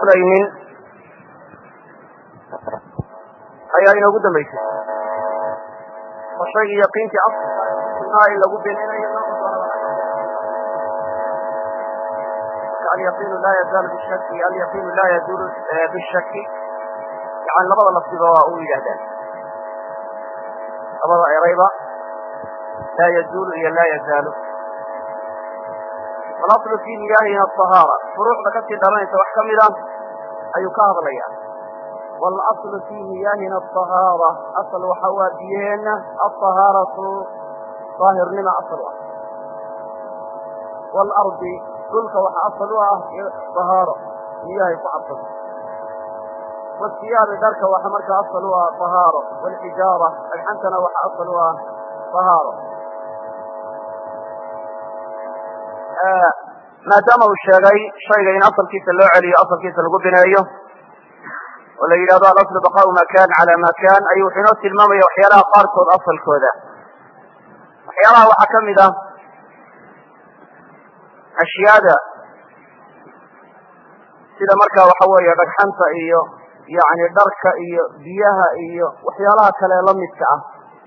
aslaynin ayaa inoogu dambaysay oo shaygii yaqiintii aslaa in lagu bininayo alyaqiinu laa yazaalu bishaki alyaqiinu laa yazuulu bishaki yani labada lafdiba waa u yidhahdaan labada erayba laa yazuulu iyo laa yazaalu alaslu fi niyahina ahaara furuucda kasii dhalanaysa wax ka mida ayuu ka hadlaya walaslu fi niyahina ahaara asal waxa waa biyaheena ahahaaratu daahirnima asal ah waalardi dhulka waxa asal u ah ahaaro niyahay ku cabsado wasiyaabi dharka waxa markaa asal u ah ahaaro waalxijaara dhagxantana waxa asal u ah ahaaro maadaama uu sheegay shayga in asalkiisa loo celiyo asalkiisa lagu bineeyo oo la yidhahdo alaslu baqaau ma kan cala ma kan ayuu wuxuu inoo tilmaamaya waxyaalaha qaarkood asalkooda waxyaalaha waxaa ka mid ah ashyaada sida markaa waxa weeye dhagxanta iyo yani dharka iyo biyaha iyo waxyaalaha kale lamidka ah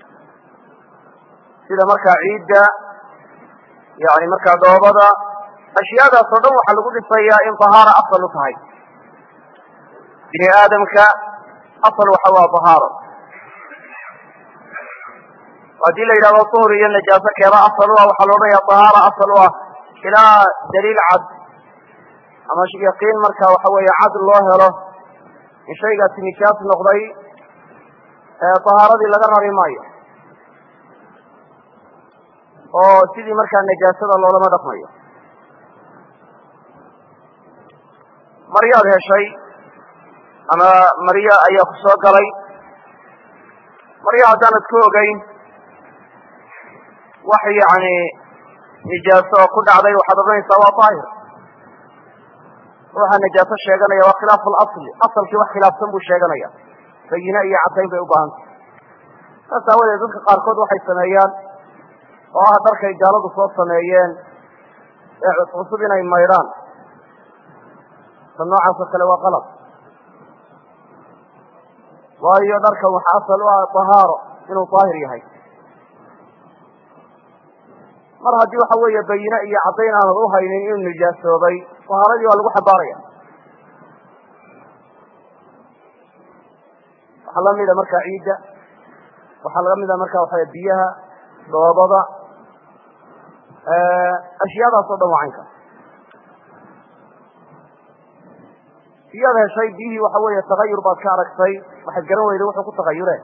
sida markaa ciidda yani markaa dhoobada ashyaadaas oo dhan waxaa lagu dhisayaa in tahaara asal u tahay bini aadamka asal waxa waa tahaaro haddii la yidhahdo tuhur iyo najaaso keeba asal u ah waxaa la odhanaya tahaara asal u ah ilaa daliil cad ama yaqiin marka waxa weeye cad loo helo in shaygaasi nijaas noqday tahaaradii laga rari maayo oo sidii markaa najaasada loolama dhaqmayo maryaad heshay ama maryo ayaa ku soo galay maryo haddaanad ku ogeyn wax yani nijaaso oo ku dhacday waxaad odhanaysaa waa daahir ruuxa najaaso sheeganaya waa khilaafu lasli asalkii wax khilaafsan buu sheeganaya bayine iyo caddayn bay u baahantay saas aawadeed dadka qaarkood waxay sameeyaan oo ah dharkay gaaladu soo sameeyeen ee cuscusub inay maydhaan ta noocaasoo kale waa qalab waayo dharkan waxa asal u ah tahaaro inuu daahir yahay mar haddii waxa weeye bayine iyo caddayn aanad u haynin inuu nijaasoobay tahaaradii waa lagu xambaaraya waxaa lamida markaa ciidda waxaa laga mida marka waxa biyaha dhoobada ashyaadaas o dhan waa caynka biyaad heshay biyihii waxa weeye tagayur baad ka aragtay waxaad garan weyday wuxuu ku tagayure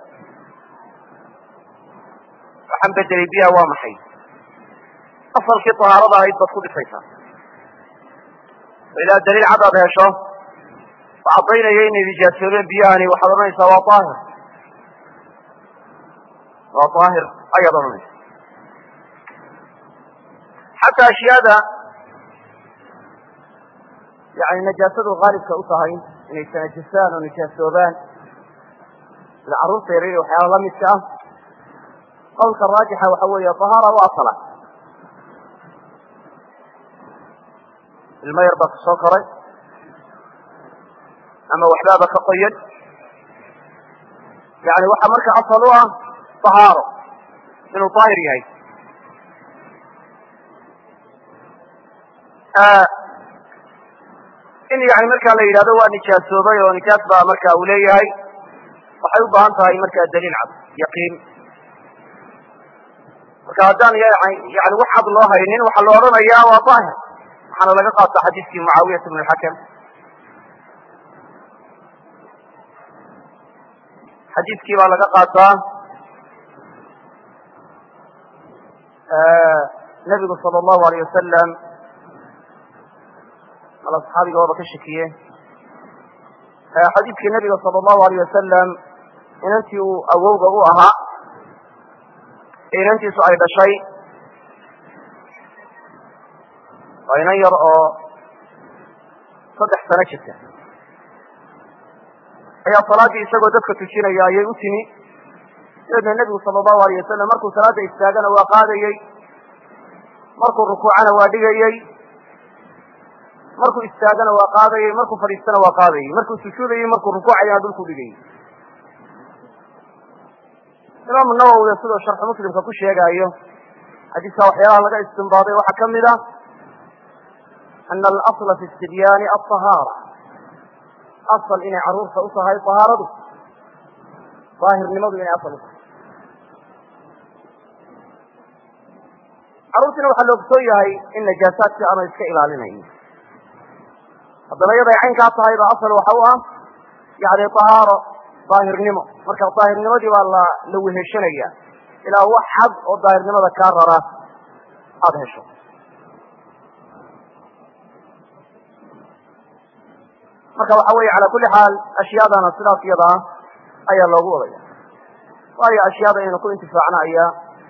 waxaan bedelay biyaha waa maxay asalkii tahaarada ahayd baad ku dhisaysaa ilaa daliil cad aad hesho oo caddaynaya inay nijaasoobeen biyahani waxaad odhanaysaa waa daahir waa daahir ayaad odhanaysa xataa ashyaada yani najaasadu haalibka u tahay inay tanajasaan oo nijaasoobaan sida carruurta yaryar waxyaala lamidka ah qawlka raajixa waxa weeye tahaara u asala ilmo yar baa ku soo koray ama waxbaaba ka qoyan yani waxaa marka asal u ah tahaaro inuu daahir yahay in yani markaa la yidhahdo waa nijaasoobay oo nijaas baa marka uu leeyahay waxay u baahan tahay markaa daliil cad yaqiin marka haddaan yani wax cad loo haynin waxaa la odhanayaa waa daahir waxaana laga qaata xadiiskii mucaawiyat bn lxakam xadiiskii baa laga qaataa nebigu sala allahu alayh wasalam ala saxaabiga waaba ka shakiye xadiidkii nebiga sala allahu alayh wasalam inantii uu awowga u ahaa inantiisu ay dhashay waa inan yar oo saddex sano jirta ayaa salaaddii isagoo dadka tujinaya ayay u timi dabeedna nebigu sala allahu alayh wasalam markuu salaadda istaagana waa qaadayey markuu rukuucana waa dhigayey markuu istaagana waa qaadayay markuu fadhiistana waa qaadayay markuu sujuudayay markuu rukuucayana dhulku dhigayay imaamu nawowina siduu sharxu muslimka ku sheegaayo xadiiska waxyaalaha laga istimbaaday waxaa ka mid a ana alasla fi istibyaani alطahaara asal inay caruurta u tahay طahaaradu daahirnimadu inay asal u tahay carruurtiina waxaa la ogsoon yahay in najaasaadkii aanu iska ilaalinayn haddana iyaday caynkaa tahay ba asal waxa u ah yani طahaaro daahirnimo marka daahirnimadii baa la la weheshanaya ilaa wax xad oo daahirnimada kaa rara aada hesho marka waxa weeye cala kuli xaal ashyaadana sidaas iyada ah ayaa loogu wadaya waayo ashyaada inaynu ku intifaacno ayaa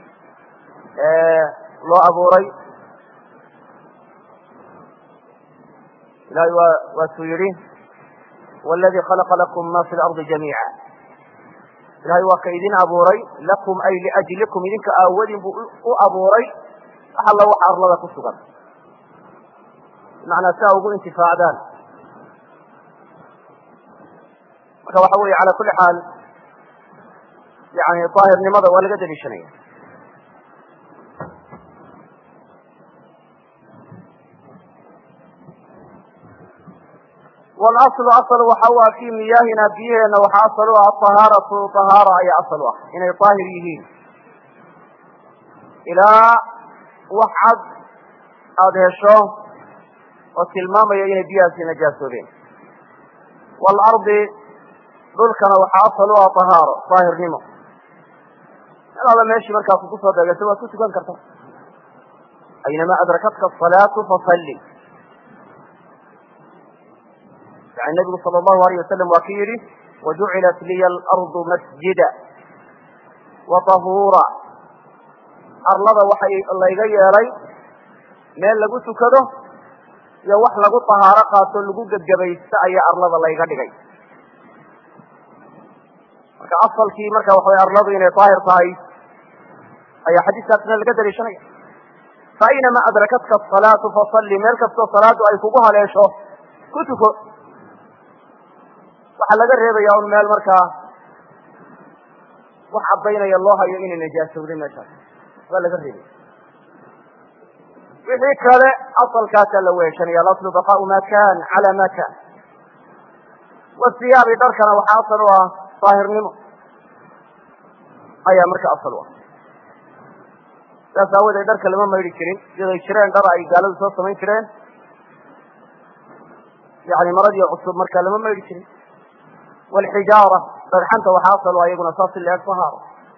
loo abuuray ilahay waa waatuu yihi wاladii khalaqa lakum ma fi lardi jamiica ilahay waa ka idin abuuray lakum ay liajlikum idinka aawadin buu u abuuray wax alla waxa arlada ku sugan bimacnaa si a ugu intifaacdaan marka waxa weeye cala kuli xaal yani daahirnimada waa laga daliishanaya wاlaslu asl waxa u ah fii miyaahina biyaheena waxa asal u ah aطahaaratu طahaara ayaa asal u ah inay daahir yihiin ilaa wax cad aada hesho oo tilmaamaya inay biyahaasi najaasoobeen waalardi dhulkana waxaa asal u ah طahaaro daahirnimo meel alla meeshii markaa kugu soo deegato waad ku tukan karta aynama adrakatka asalaatu fasalli yani nabigu sala allahu alayh wasalam waa ki yidhi wajucilat liya alardu masjida wa tahuura arlada waxay layga yeelay meel lagu tukado iyo wax lagu tahaaro qaato lagu gebgebaysto ayaa arlada layga dhigay marka asalkii marka waxa way arladu inay daahir tahay ayaa xadiiskaasna laga daliishanaya fa aynama adrakatka asalaatu fasalli meel kastoo salaadu ay kugu haleesho ku tuko waxaa laga reebaya un meel markaa wax caddaynaya loo hayo inay najaasowday meeshaas waa laga reebaya wixii kale asalkaasaa la weeshanaya alaslu baqaau ma kan cala ma kan wasiyaabi dharkana waxaa asal u ah daahirnimo ayaa marka asal u ah saas aawadeed dharka lama maydhi jirin iyaday jireen dhar ay gaaladu soo samayn jireen yani maradii cusub marka lama maydhi jirin wlxijaara dhagxanta waxaa asal u ah iyaguna saas in laeg tahaaro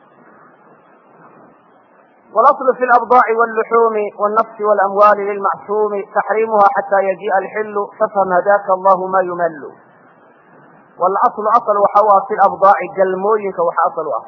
واأصل في الأبضاع واللحوم والنفس والأموال للمعصوم تحريمها حتى يجيء الحل فافهم هداك الله ما يمل والأصل أصل وxaw في الأبضاع galmooyinka wax asل u ah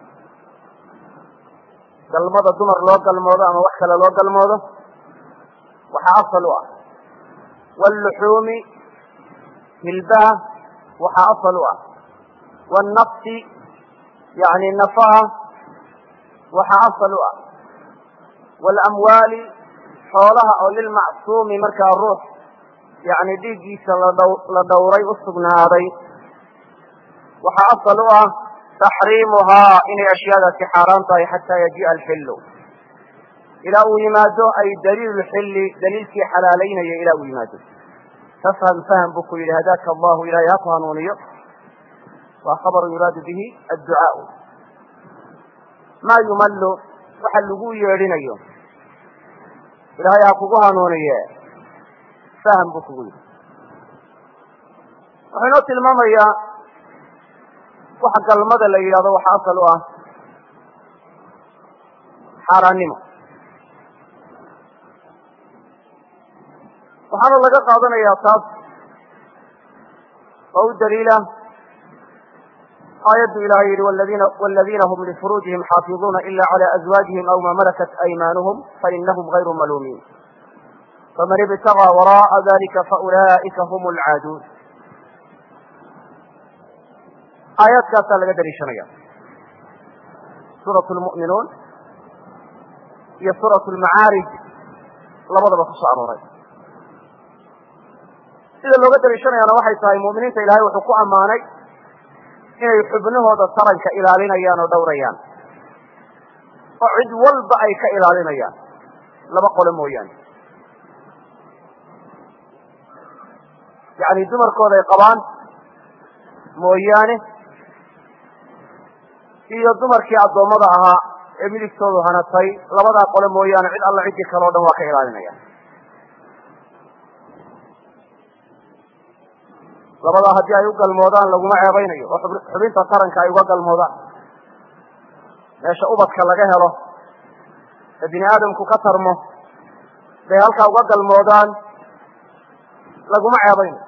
galmada dumar loo galmoodo ama wax kale loo galmoodo waxa asل u ah واللحuumi hilbaha waxa asل u ah والنفس yani nafaha waxa asل u ah والأمwaali xoolaha oo lilmacsuumi markaa ruux yani dhiiggiisa la dhowray usugnaaday waxaa asal u ah taxriimuhaa inay ashyaadaasi xaaraan tahay xataa yajii'a alxillu ilaa uu yimaado ay daliilu xilli daliilkii xalaalaynaya ilaa uu yimaado tafham fahm buu ku yidhi hadaaka allahu ilahay ha ku hanuuniyo waa khabaru yuraadu bihi adducaau maa yumallu waxa lagu yeedhinayo ilaahay ha kugu hanuuniye fahm buu kugu yidhi wuxuu inoo tilmaamayaa waxa galmada la yidhahdo waxa asal u ah xaaraannimo waxaana laga qaadanayaa taas oo u daliila aayaddu ilahay yihi wاladina hm lfuruujihim xaafiظuuna ila عlى أزwaajihim aw ma malakat أymanuhum fainahm غayru maluumiin faman ibtagىa waraءa dalika faulaئika hm اlcaaduun aayaadkaasaa laga daliishanaya suuraة lmu'minuun iyo suuraة lmacaarij labadaba ku soo arooray sida looga daliishanayaana waxay tahay mu'miniinta ilaahay wuxuu ku ammaanay inay xubnahooda taranka ilaalinayaan oo dhowrayaan oo cid walba ay ka ilaalinayaan laba qole mooyaane yacni dumarkooda ay qabaan mooyaane iyo dumarkii addoommada ahaa ee midigtoodu hanatay labadaa qole mooyaane cid alla ciddii kale o dhan waa ka ilaalinaya labadaa haddii ay u galmoodaan laguma ceebaynayo oo xubinta taranka ay uga galmoodaan meesha ubadka laga helo ee bini aadamku ka tarmo bay halkaa uga galmoodaan laguma ceebaynayo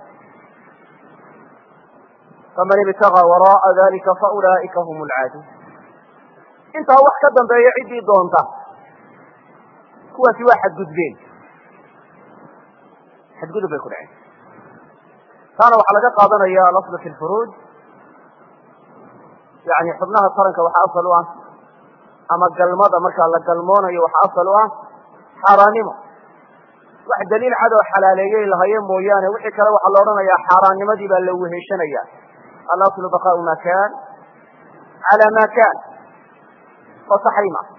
faman ibtagaa wara'a dalika faulaa'ika hum lcaadun intaa wax ka dambeeya ciddii doonta kuwaasi waa xadgudbeen xadgudub bay ku dhaceen taana waxaa laga qaadanaya alaslu fi lfuruuj yani xubnaha taranka waxaa asal u ah ama galmada markaa la galmoonayo waxaa asal u ah xaaraannimo wax daliil cad oo xalaaleeyey lahaye mooyaane wixii kale waxaa la odhanayaa xaaraannimadii baa la weheshanaya alaslu baqaau ma kan cala ma kan oo taxriim ah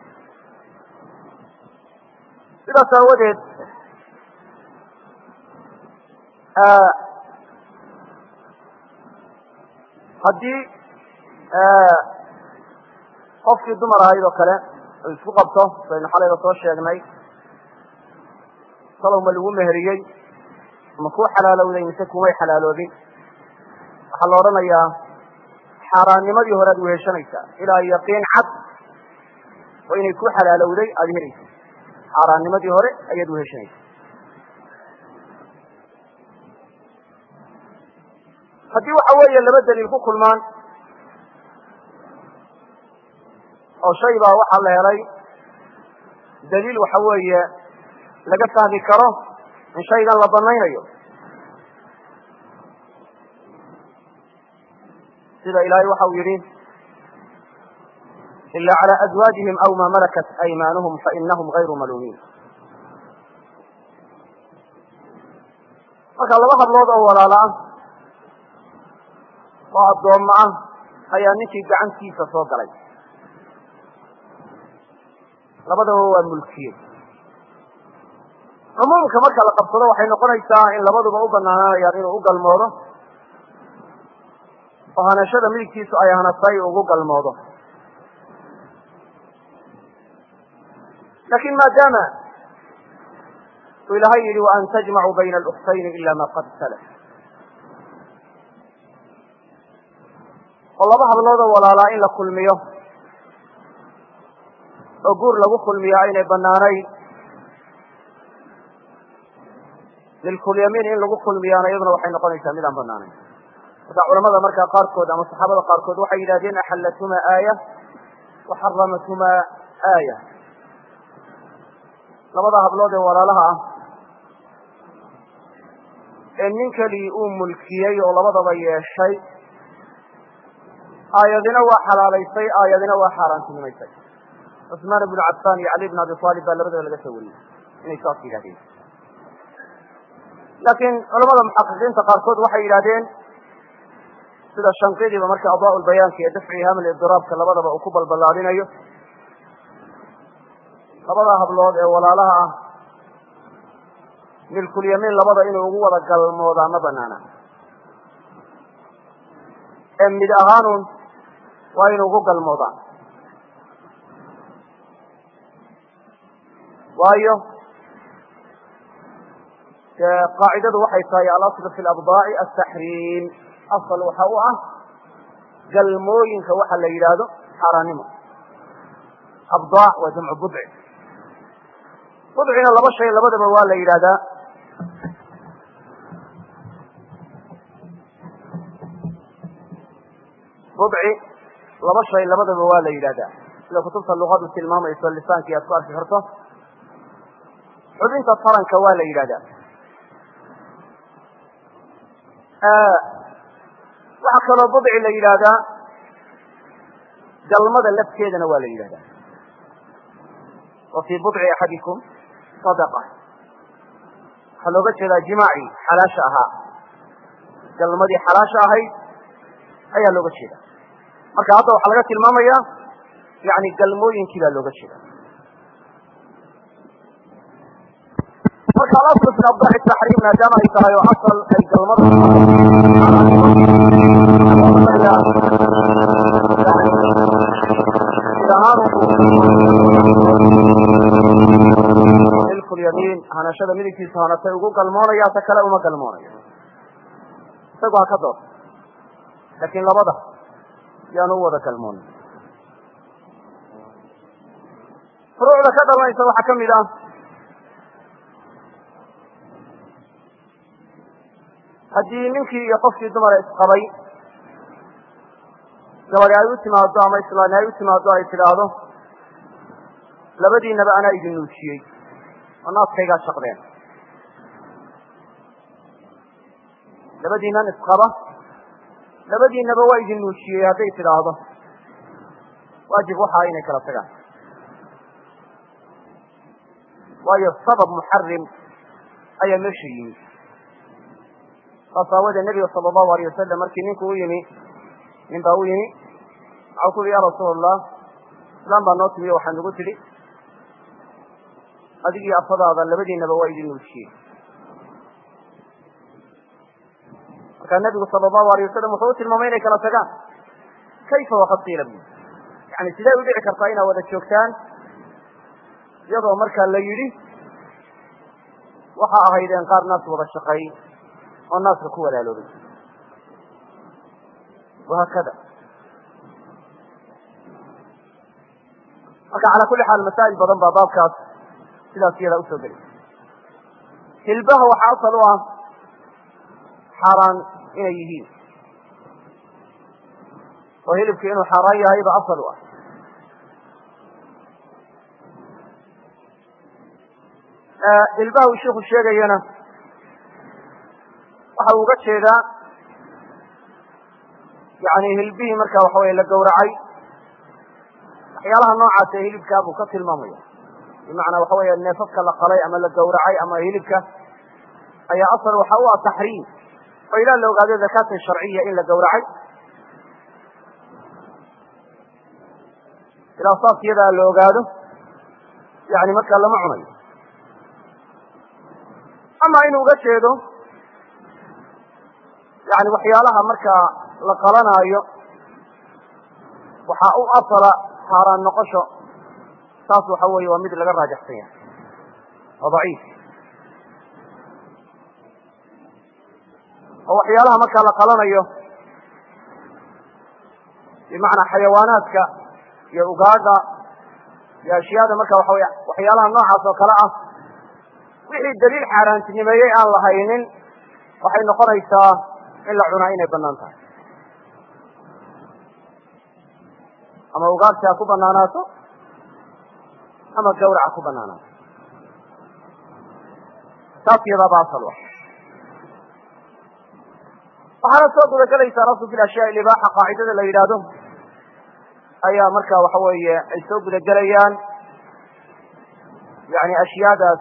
sidaas aawadeed haddii qofkii dumar ahayd oo kale u isku qabto saynu xalayba soo sheegnay salow ma lagu meheriyey ma kuu xalaalowday mise kumay xalaaloobin waxaa la odhanayaa xaaraannimadii hore aad weheshanaysaa ilaa yaqiin cad oo inay ku xalaalowday aada helaysa xaaraannimadii hore ayaad weheshanaysa haddii waxa weeye laba daliil ku kulmaan oo shay baa waxaa la helay daliil waxa weeye laga fahmi karo in shaygan la banaynayo sida ilaahay waxa uu yidhi ila calى azwaajihim aw ma malakat aymaanuhum fainahum gayru maluumiin marka laba hablood oo walaala ah oo addoommo ah ayaa ninkii gacantiisa soo galay labadaba waa mulkiyey cumuumka marka la qabsado waxay noqonaysaa in labaduba u banaananayaan inuu u galmoodo oo hanashada midigtiisu ay hanatay ugu galmoodo lakin maadaama uu ilaahay yihi waan tajmacuu bayna alukhtayni ila ma qad salaf oo laba habloodoo walaalaa in la kulmiyo oo guur lagu kulmiyo aynay banaanayn lilkulyamiin in lagu kulmiyaana iyaduna waxay noqonaysaa mid aan banaanayn marka culamada markaa qaarkood ama saxaabada qaarkood waxay yidhahdeen axallathumaa aaya wa xaramathumaa aaya labada hablood ee walaalaha ah ee nin keligii uu mulkiyey oo labadaba yeeshay aayadina waa xalaalaysay aayadina waa xaaraantinimaysay cusmaan ibnu cafaan iyo cali bn abi aalib baa labadaba laga soo wariyey inay saas yidhahdeen laakiin culamada muxaqiqiinta qaarkood waxay yidhahdeen sida shanqidiba marka adaa lbayaanka iyo dafci haml idiraabka labadaba uu ku balballaadinayo labada hablood ee walaalaha ah milkulyamiin labada inuu ugu wada galmoodaa ma banaana ee mid ahaanun waa inuu ugu galmoodaa waayo qaacidadu waxay tahay alaslu fi labdaaci ataxriim asal waxa u ah galmooyinka waxa la yidhaahdo xaaraannimo abdaac waa jamcu budci budcina laba shay labadaba waa la yidhahdaa budci laba shay labadaba waa la yidhahdaa sida kutubta luqadu tilmaamayso lisaankii aad ku arki karto xubinta taranka waa la yidhahdaa waxaa kaloo budci la yidhaahdaa galmada lafteedana waa la yidhahdaa wa fii budci axadikum sadaqa waxaa looga jeedaa jimaacii xalaasha ahaa galmadii xalaasha ahayd ayaa looga jeeda marka hadda waxaa laga tilmaamaya yani galmooyinkii baa looga jeeda marka alaslu fi abdaci taxriim maadaama ay tahay oo asal ay galmada milku lyamiin hanashada midigtiisa hanatay ugu galmoonaya ta kale uma galmoonayo isagu ha ka dood laakiin labada yaanu u wada galmoon furuucda ka dhalanaysa waxaa kamid ah haddii ninkii iyo qofkii dumara isqabay gabadi ay u timaado ama islaani ay u timaado ay tidhaahdo labadiinaba anaa idin nuujiyey oo naaskaygaa shaqdeen labadiinan isqaba labadiinaba waa idin nuujiyey hadday tidhaahdo waajib waxaa inay kala tagaan waayo sabab muxarim ayaa meesha yimi saas aawadee nebiga sala allahu alayh wasalam markii ninku u yimi nin baa u yimi waxau ku yihi ya rasuul allah islaan baa noo timi o waxaa nagu tidhi adigii afadaada labadiinaba waa idin nuujiyey markaa nebigu sala allahu alayh wasalam wuxuu u tilmaamay inay kala tagaan kayfa waqad qiila bu yani sidee u dhici kartaa inaad wada joogtaan iyadoo markaa la yidhi waxa ahaydeen qaar naas wada shaqeey oo naaska ku walaaloobay wahaakada marka calaa kulli xaal masaa'il badan baa baabkaas sidaas iyadaa usoo geli hilbaha waxaa asal u ah xaaraan inay yihiin oo hilibku inuu xaaraan yahay ba asal u ah hilbaha uu shiku sheegayana waxa uu uga jeedaa yani hilbihii marka waxa weye la gawracay waxyaalaha noocaas ee hilibkaa buu ka tilmaamaya bimacnaa waxa weeye neefafka la qalay ama la gawracay ama hilibka ayaa asal waxa u ah taxriim oo ilaa la ogaado zakata sharciya in la gawracay ilaa saas iyadaa la ogaado yani markaa lama cunayo ama inuu uga jeedo yani waxyaalaha markaa la qalanaayo waxaa u asala xaaraan noqosho taas waxa weeye waa mid laga raajaxsan yahay waa daciif oo waxyaalaha markaa la qalanayo bimacnaa xayawaanaadka iyo ugaadha iyo ashyaada marka waxa wey waxyaalaha noocaas oo kale ah wixii daliil xaaraantinimeeyey aan la haynin waxay noqonaysaa in la cunaa inay banaan tahay ama ugaarsi ha ku banaanaato ama gawrac ha ku banaanaato taas iyadaaba asal ah waxaana soo guda gelaysaa rasu fi ashyaa libaaxa qaacidada la yidhaahdo ayaa marka waxa weeye ay soo guda gelayaan yani ashyaadaas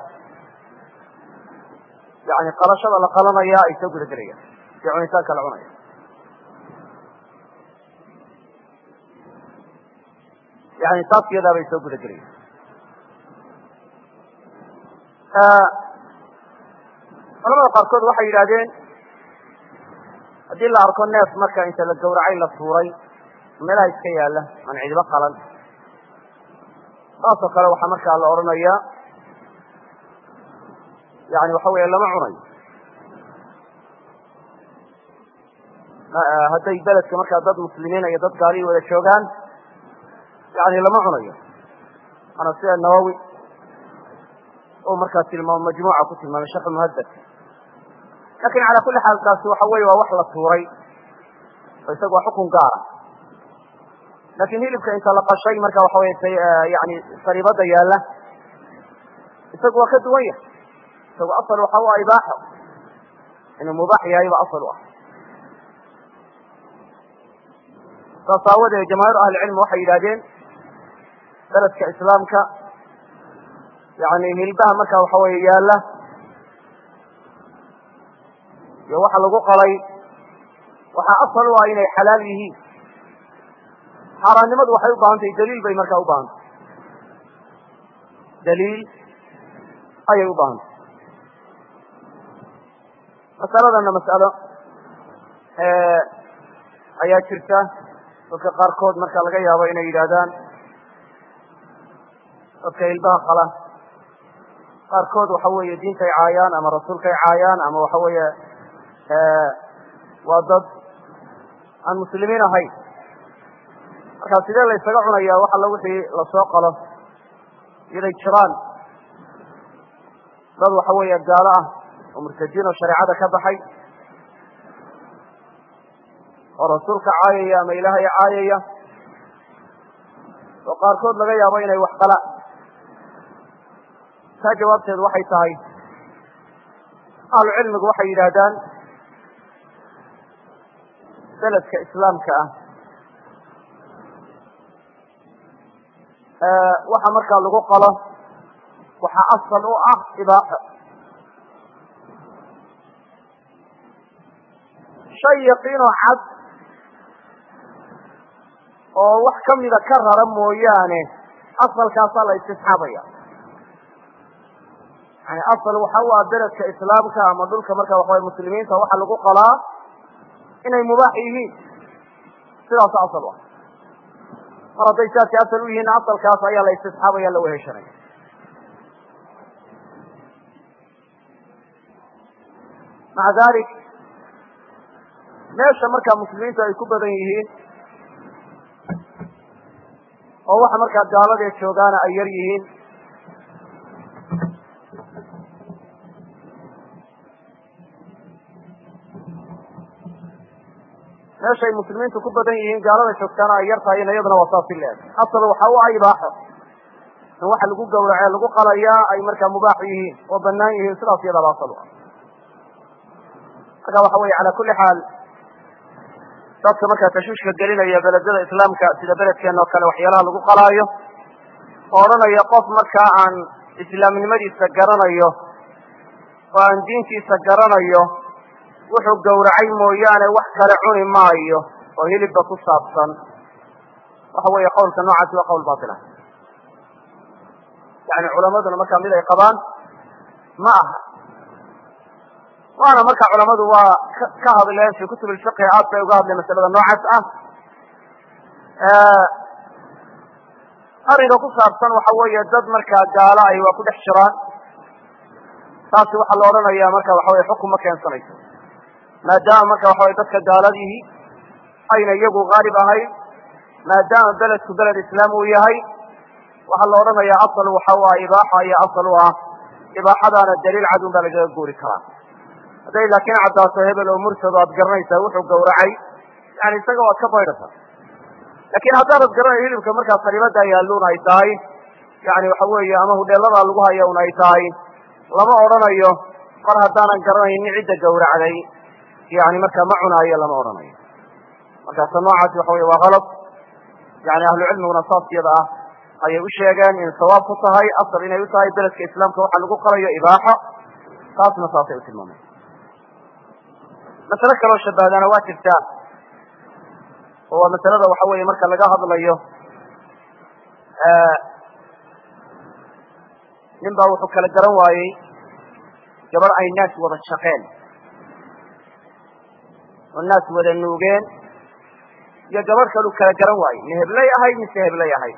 yani qalashada la qalanaya ay soo guda gelayaan iyo cunitaanka la cunaya yani taas iyadaa bay soo guda gelayaan culamada qaarkood waxay yidhahdeen haddii la arko neef marka inta la gawracay la tuuray meelaha iska yaala aan cidiba qalan saasoo kale waxaa markaa la odhanaya yani waxa weeye lama cunayo hadday beledka markaa dad muslimiina iyo dad gaalihi wada joogaan yani lama cunayo ana sida nawowi oo markaa tilmaamo majmuuca ku tilmaamay sharx muhadad lakin cala kuli xaal taasi waxa weye waa wax la tuuray oo isaga waa xukun gaara lakin hilibka inta la qashay marka waxa wey yani sariibada yaala isagu waa ka duwan yahay isagu asal waxa u ah ibaaxo inuu mubaax yahay ba asal u ah saas aawadeed jamaahiir ahlicilmi waxay yidhahdeen beledka islaamka yani hilbaha marka waxa weye yaala iyo waxa lagu qalay waxaa asal u ah inay xalaal yihiin xaaraannimadu waxay u baahan tahay daliil bay markaa u baahan tahay daliil ayay u baahan tahay masaladana mas'alo ayaa jirta dadka qaarkood marka laga yaabo inay yidhaahdaan dadka ilbaha qala qaarkood waxa weeye diintay caayaan ama rasuulkay caayaan ama waxa weeye waa dad aan muslimiin ahayn marka sidee la ysaga cunaya wax alla wixii lasoo qalo iyaday jiraan dad waxa weeye gaalo ah oo murtadiin oo shareecada ka baxay oo rasuulka caayaya ama ilaahay caayaya oo qaarkood laga yaabo inay wax qalaan taa jawaabteedu waxay tahay ahlu cilmigu waxay yidhaahdaan beledka islaamka ah waxa markaa lagu qalo waxaa asal u ah ibaaxo shay yaqiinoo cad oo wax kamida ka rara mooyaane asalkaasaa la istisxaabaya yani asal waxa u ah beledka islaamka ama dhulka marka waxaway muslimiinta waxa lagu qalaa inay mubaax yihiin sidaas asal u ah mar hadday saasi asal u yihiin asalkaas ayaa la istisxaabaya la weheshanaya maca dalik meesha markaa muslimiintu ay ku badan yihiin oo waxa markaa gaaladee joogaana ay yar yihiin meeshay muslimiintu ku badan yihiin gaalada joogtaana ay yar tahay iyaduna waa saasi leeg asal waxa u ah ibaaxo in waxa lagu gawrace lagu qalayaa ay markaa mubaax yihiin oo banaan yihiin sidaas iyadaaba asal u ah marka waxa weye cala kuli xaal dadka markaa tashwiishka gelinaya beledada islaamka sida beledkeena oo kale waxyaalaha lagu qalaayo oo odhanaya qof markaa aan islaamnimadiisa garanayo oo aan diintiisa garanayo wuxuu gawracay mooyaane wax kale cuni maayo oo hilibba ku saabsan waxa weeye qawlka noocaasi waa qawl batil ah yani culamaduna markaa mid ay qabaan ma aha waana marka culamadu waa ka hadleen fi kutub lfiqhi aad bay uga hadleen masalada noocaas ah arrinka ku saabsan waxa weeye dad markaa gaalo ay waa ku dhex jiraan taasi waxaa la odhanaya marka waxa weye xukun ma keensanayso maadaama marka waxa weye dadka gaaladihi ayna iyagu haalib ahayn maadaama beledku beled islaam uu yahay waxaa la odhanaya asal waxa u ah ibaaxa iyo asal u ah ibaaxadaana daliil cadun baa lagaga guuri karaa hadday laakiin caddaato hebel oo mursado aad garanaysaa wuxuu gawracay yani isaga waad ka baydhata lakin haddaanad garanayo hilibka markaa saliibada yaalluun ay tahay yani waxa weeye ama hudheeladaa lagu haya un ay tahay lama odhanayo mar haddaanan garanaynin cidda gawracday yani markaa ma cunaayo lama odhanayo markaasa noocaasi waxa weye waa kalad yani ahlu cilmiguna saas iyada ah ayay u sheegeen in sawaab ku tahay asal inay u tahay beledka islaamka waxa lagu qalayo ibaaxo taasna saasay u tilmaameen masale kaloo shabahdaana waa jirtaa oo waa masalada waxa weeye marka laga hadlayo nin baa wuxuu kala garan waayey gabadh ay naas wada shaqeen oo naas wada nuugeen iyo gabadh kalu kala garan waayey ma heblay ahayd mise heblay ahayd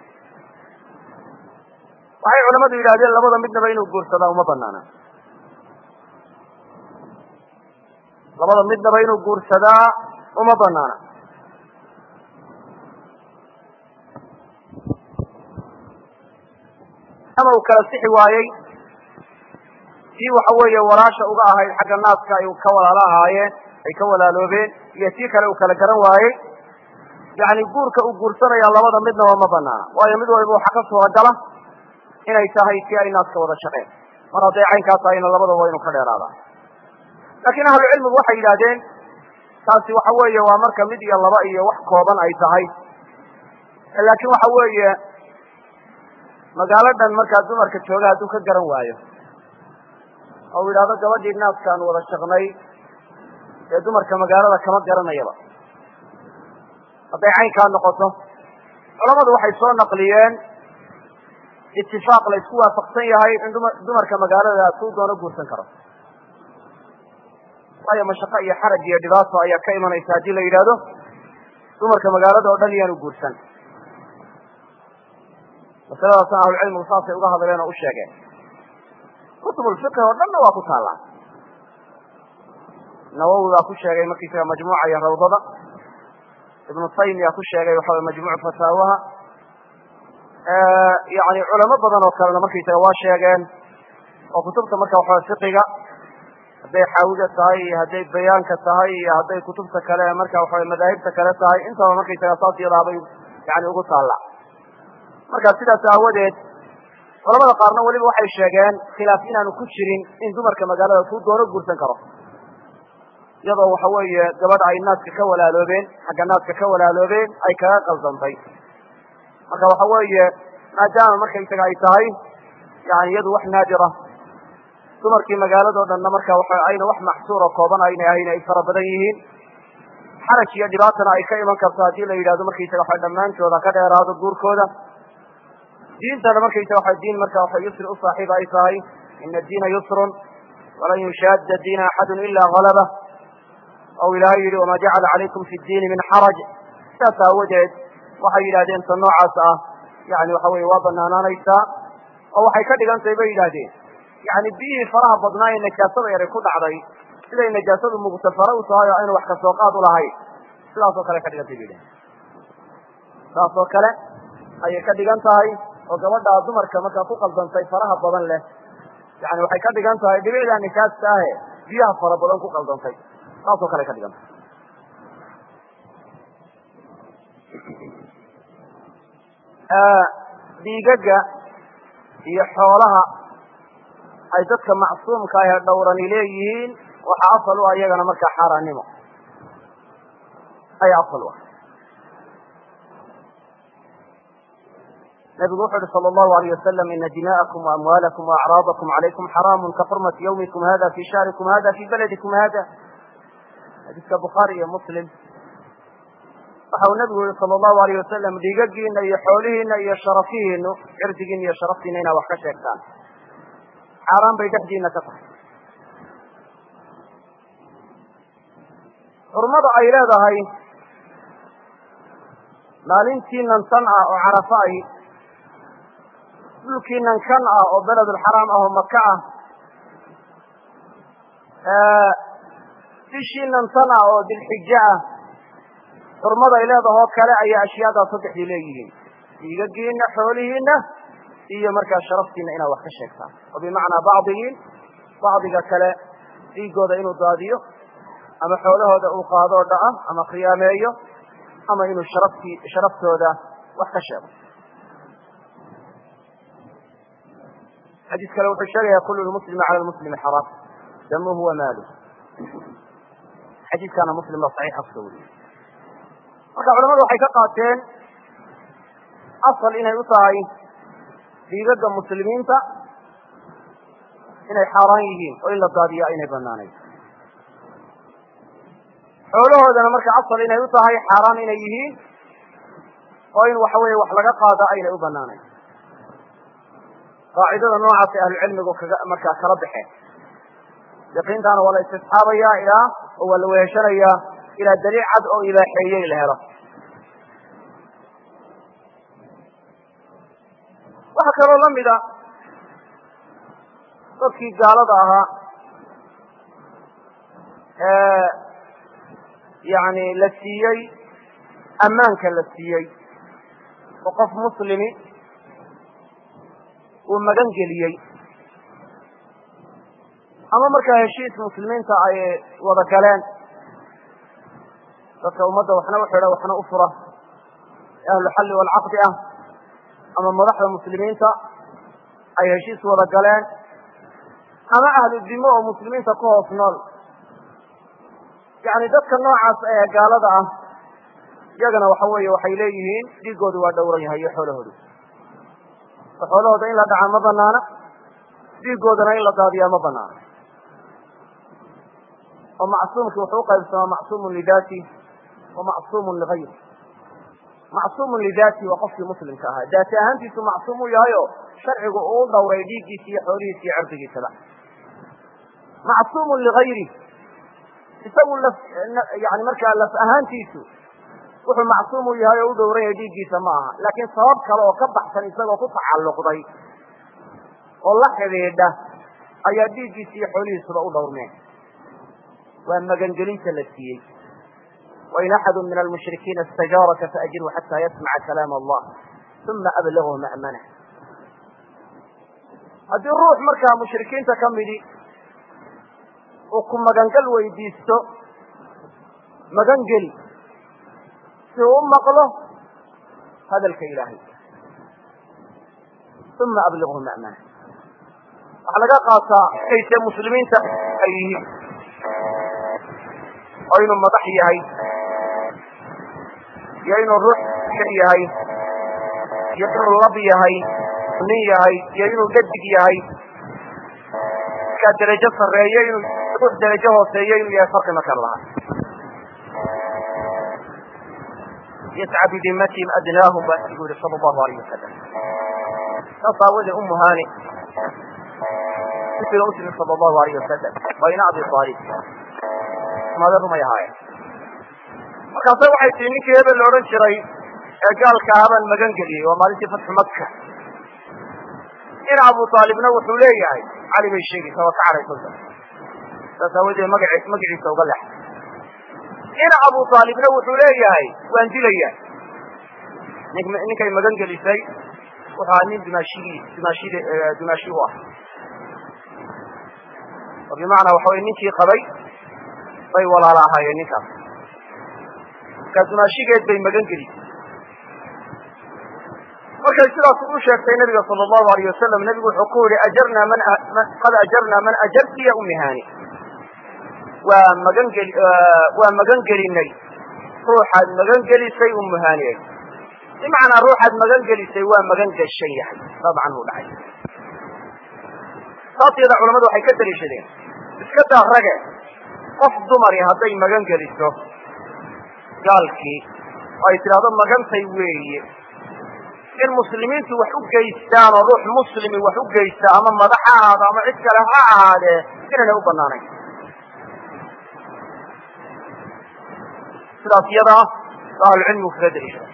waxay culamadu yidhahdeen labada midnaba inuu guursadaa uma banaana labada midnaba inuu guursadaa uma banaana ama uu kala sixi waayey tii waxa weeye walaasha uga ahayd xagga naaska ay ka walaalo ahaayeen ay ka walaaloobeen iyo tii kale uu kala garan waayey yani guurka uu guursanaya labada midnaba ma banaana waayo mid waliba waxa ka suuragala inay tahay tii ay naaska wada shaqeen mar hadday caynkaa tahayna labadaba waa inu ka dheeraada laakiin ahlu cilmigu waxay yidhahdeen taasi waxa weeye waa marka mid iyo laba iyo wax kooban ay tahay laakiin waxa weeye magaalo dhan markaa dumarka jooga hadduu ka garan waayo oo u yidhahdo gabadhii naaskaan wada shaqnay dee dumarka magaalada kama garanayaba hadday caynkaa noqoto culamadu waxay soo naqliyeen itifaaq la isku waafaqsan yahay in duma dumarka magaalada kuu doono guursan karo waayo mashaqo iyo xaraj iyo dhibaato ayaa ka imanaysa haddii la yidhaahdo dumarka magaalada oo dhan iyaanu guursan masaladaasna ahlucilmigu saasay uga hadleen oo u sheegeen kutubulfiqhi oo dhanna waa ku taallaa nawowi baa ku sheegay markiisaga majmuuca iyo rawdada ibnu taymiya ku sheegay waxa way majmuuc fataawaha yani culamo badan oo kalena markaysaga waa sheegeen oo kutubta marka waxawa fiqiga hadday xaawida tahay iyo hadday bayaanka tahay iyo hadday kutubta kale marka waxawa madaahibta kale tahay intaba markaysaga saas yadaabay yani ugu taalla marka sidaas aawadeed culamada qaarna weliba waxay sheegeen khilaaf inaanu ku jirin in dumarka magaalada kuu doono guursan karo iyadoo waxa weeye gabadha ay naaska ka walaaloobeen xagga naaska ka walaaloobeen ay kaga qaldantay marka waxa weeye maadaama markaysaga ay tahay yani iyadu wax naadira dumarkii magaalado dhanna marka waxa ayna wax maxsuura kooban ayna ahayn ay fara badan yihiin xaraj iyo dhibaatana ay ka iman karto haddii la yidhahdo markaysaga waxa dhammaantooda ka dheeraado guurkooda diintana markaysaga waxa diin marka waxa yusri u saaxiib ay tahay ina diina yusrun walan yushaadda diina axadun ila halaba ou ilaahay yidhi wama jacala calaykum fi diini min xaraj saas aawadeed waxay yidhahdeen ta noocaas ah yani waxa weye waa banaanaanaysaa oo waxay ka dhigan tahay bay yidhahdeen yani biyihii faraha badnaa ee najaasada yaray ku dhacday siday najaasadu mugtafara u tahay oo aynu wax kasoo qaad u lahayn sidaasoo kale ka dhigantay bay yidhahdeen saas oo kale ayay ka dhigan tahay oo gabadhaa dumarka markaa ku qaldantay faraha badan leh yani waxay ka dhigan tahay dhibicdaa nijaasta ahe biyaha fara badan ku qaldantay saasoo kale ka dhigan tahay dhiigaga iyo xoolaha ay dadka macsuumka ah ee dhowrani leeyihiin waxaa asal u ah iyagana markaa xaaraannimo ayaa asal u ah nabigu wuxu uhi sala allahu alayh wasalam ina dima'akum waamwaalakum waacraadakum calaykum xaraamun ka xurmati yawmikum hada fi shahrikum hada fi baladikum hada xadiiska bukhaari iyo muslim waxa uu nabigu yihi sala allahu alayh wasalam dhiigagiina iyo xoolihiina iyo sharafihiinu cirdigiina iyo sharaftiina inaa wax ka sheegtaan xaaraan bay dhexdiina ka tahay xurmada ay leedahay maalintiinan tan ah oo carafa ay dhulkiinan kan ah oo beledulxaraam ah oo maka ah bishiinan tan ah oo dilxijo ah xurmada ay leedahoo kale ayaa ashyaadaas saddexdii leeyihiin dhiigagiina xoolihiina iyo markaa sharaftiina inaad wax ka sheegtaan oo bimacnaa bacdigiin bacdiga kale dhiigooda inuu daadiyo ama xoolahooda uu qaadoo dhaca ama khiyaameeyo ama inuu sharaftii sharaftooda wax ka sheego xadiis kale wuxuu sheegaya kulu lmuslimi cala lmuslimi xaraam damuhu wa maaluh xadiiskaana muslim baa saxiixa kusoo wariyey marka culamadu waxay ka qaateen asal inay u tahay dhiigaga muslimiinta inay xaaraan yihiin oo in la daadiyo aynay banaanayn xoolahoodana marka asal inay u tahay xaaraan inay yihiin oo in waxa weeye wax laga qaado aynay u banaanayn qaacidada noocaasay ahlucilmigu kaga markaa kala baxeen yaqiintaana waa la istisxaabayaa ilaa oo waa la weheshanayaa ilaa daliil cad oo ibaaxeeyey la helo waxaa kaloo la mida dadkii gaalada ahaa ee yani la siiyey ammaanka la siiyey oo qof muslimi uu magan geliyey ama markaa heshiis muslimiinta ay wada galeen dadka ummadda waxna u xidha waxna u fura ee ahluxalli waalcaqdi ah ama madaxda muslimiinta ay heshiis wada galeen ama ahlu dimo oo muslimiinta ku hoos nool yani dadka noocaas ee gaalada ah iyagana waxa weeye waxay leeyihiin dhiigoodu waa dhowran yahay iyo xoolahoodu xoolahooda in la dhaca ma banaana dhiigoodana in la daadiyaa ma banaana oo macsuumki wuxuu uqaybsamaa macsuumun lidaati wa macsuumun ligayri macsuumun lidaati waa qofkii muslimka ahaa daati ahaantiisu macsuum u yahay oo sharcigu uu u dhowray dhiiggiisa iyo xoolihiisa iyo cirdigiisaba macsuumun ligayri isagu laf yani markaa laf ahaantiisu wuxuu macsuum u yahay oo u dhowran yahay dhiiggiisa ma aha laakiin sabab kale oo ka baxsan isagoo ku tacalluqday oo la xidhiidha ayaa dhiiggiisa iyo xoolihiisuba u dhowrmeen waa magangelinta la siiyey wain axadu min almushrikiina istajaaraka faajirhu xataa yasmaca kalaam allah uma ablaghu ma'manah haddii ruux markaa mushrikiinta ka midi uu ku magangal weydiisto magangeli si uu u maqlo hadalka ilaahay uma ablighu ma'manah waxaa laga qaataa kayse muslimiinta ay yihiin oo inuu madax yahay iyo inuu ruux yahay iyo inuu lab yahay nin yahay iyo inuu dhadig yahay markaa derajo sarreeyo inuu ruux derajo hooseeyo inuu yahay farqi ma kala laha yasca bidimatihim adnaahum baa nabigu yihi sala allahu alayh wasalam saas aawadee umu hani siga u timi sala allahu alayh wasalam waa ina abi aalib mada rumay ahaayeen markaase waxay tii ninkii hebel la odhan jiray ee gaalka ahabaan magan geliyey waa maalintii fatxu maka in abu aalibna wuxuu leeyahay cali bay sheegaysaa waa ka cadhaysanta saas aawadeed maga magaciisa uga lex in abu aalibna wuxuu leeyahay waan dilaya ninkay magan gelisay wuxu ahaa nin dimaashigii dimaashid dimaashi u ah oo bimacnaa waxa wey ninkii qabay bay walaala ahaayeen ninkaas markaa dimaashigeed bay magan gelisay markay sidaas u sheegtay nabiga sala allahu alayh wasalam nebigu wuxuu ku yihi ajarnaa man qad ajarnaa man ajarti ya umi hani waa magan geli waa magan gelinay ruuxaad magan gelisay umu haniyay bimacnaa ruuxaad magan gelisay waa magan gashan yahay dabcan uu dhacay saas yada culamadu waxay ka daliishadeen iska daa rage qof dumari hadday magan geliso gaalkii oo ay tidhahdo magantay weeye in muslimiintu wax u geystaan oo ruux muslimi wax u geysta ama madax ha ahaado ama cid kale ha ahaadee inaynay u banaanayn sidaas iyadaa ba ahlucilmigu kaga daliishada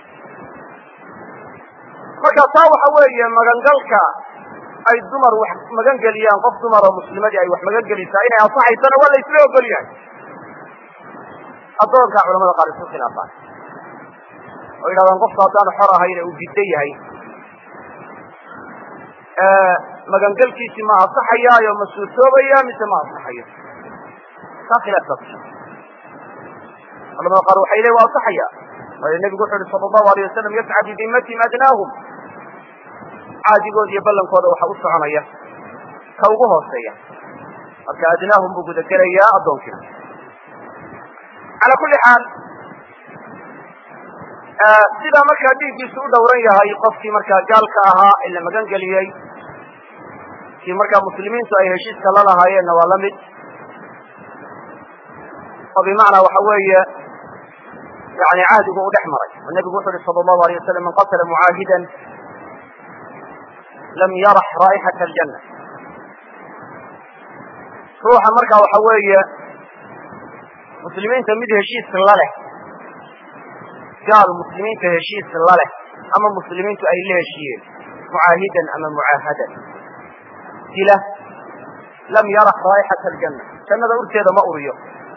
marka taa waxa weeye magangalka ay dumar wax magan geliyaan qof dumar oo muslimadii ay wax magan gelisaa inay ansaxaysana waa la isla ogol yahay addoonkaa culamada qaar isku khilaafaan oo yidhahdaan qofku haddaanu xor ahayna uu giddo yahay magangelkiisii ma ansaxayaayo ma suurtoobaya mise ma ansaxayo taa khilaafkaas culamada qaar waxay leeyin waa ansaxaya waayo nebigu wuxu uhi sala allahu alayh wasalam yasca bidimatihim adnaahum caadigooda iyo ballankooda waxa u soconaya ka ugu hooseeya marka adnaahum buu gudagelayaa addoonkiina cala kulli xaal sidaa markaa dhiiggiisu u dhowran yahay qofkii markaa gaalka ahaa ee la magan geliyey kii markaa muslimiintu ay heshiiska la lahaayeenna waa la mid oo bimacnaa waxa weeye yani cahdigu u dhex maray oo nebigu wuxu uhi sala allahu alayh wasalam man qatala mucaahidan lam yarax raa'ixata aljanna ruuxa markaa waxa weeye muslimiinta mid heshiis la leh gaal muslimiinta heshiis la leh ama muslimiintu ay la heshiiyeen mucaahidan ama mucaahadan dila lam yarax raa'ixata aljanna jannada urteeda ma uriyo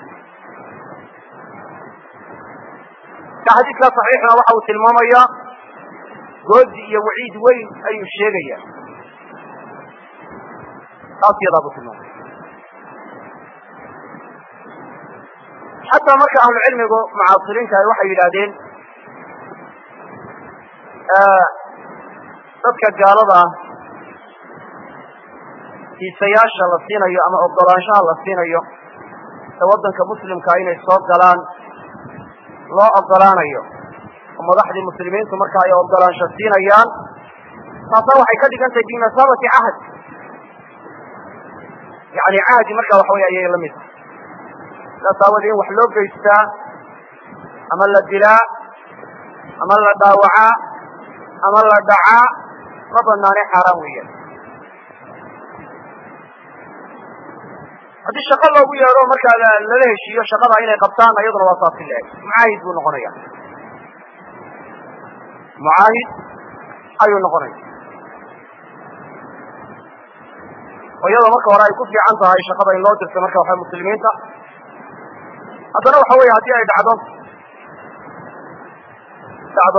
ka xadiidkaa saxiixna waxa uu tilmaamayaa goodi iyo waciid weyn ayuu sheegaya taas yadaa buu tilmaamaya xataa marka ahlucilmigu mucaasiriinta ay waxay yidhaahdeen dadka gaalada ah fiisayaasha la siinayo ama ogolaanshaha la siinayo ee waddanka muslimkaa inay soo galaan loo ogolaanayo oo madaxdii muslimiintu marka ay ogolaansho siinayaan taasna waxay ka dhigan tahay bimasaabati cahd yani cahdi marka waxa wey ayay la mid tahay saas aawadee in wax loo geystaa ama la dilaa ama la dhaawacaa ama la dhacaa ma banaane xaaraan weeyaan haddii shaqo loogu yeedho markaa lala heshiiyo shaqada inay qabtaan iyaduna waa saasi la-eg mucaahid buu noqonaya mucaahid ayuu noqonaya oo iyadoo marka hore ay ku fiican tahay shaqada in loo dirto marka waxa muslimiinta haddana waxa weeye haddii ay dhacdo dhacdo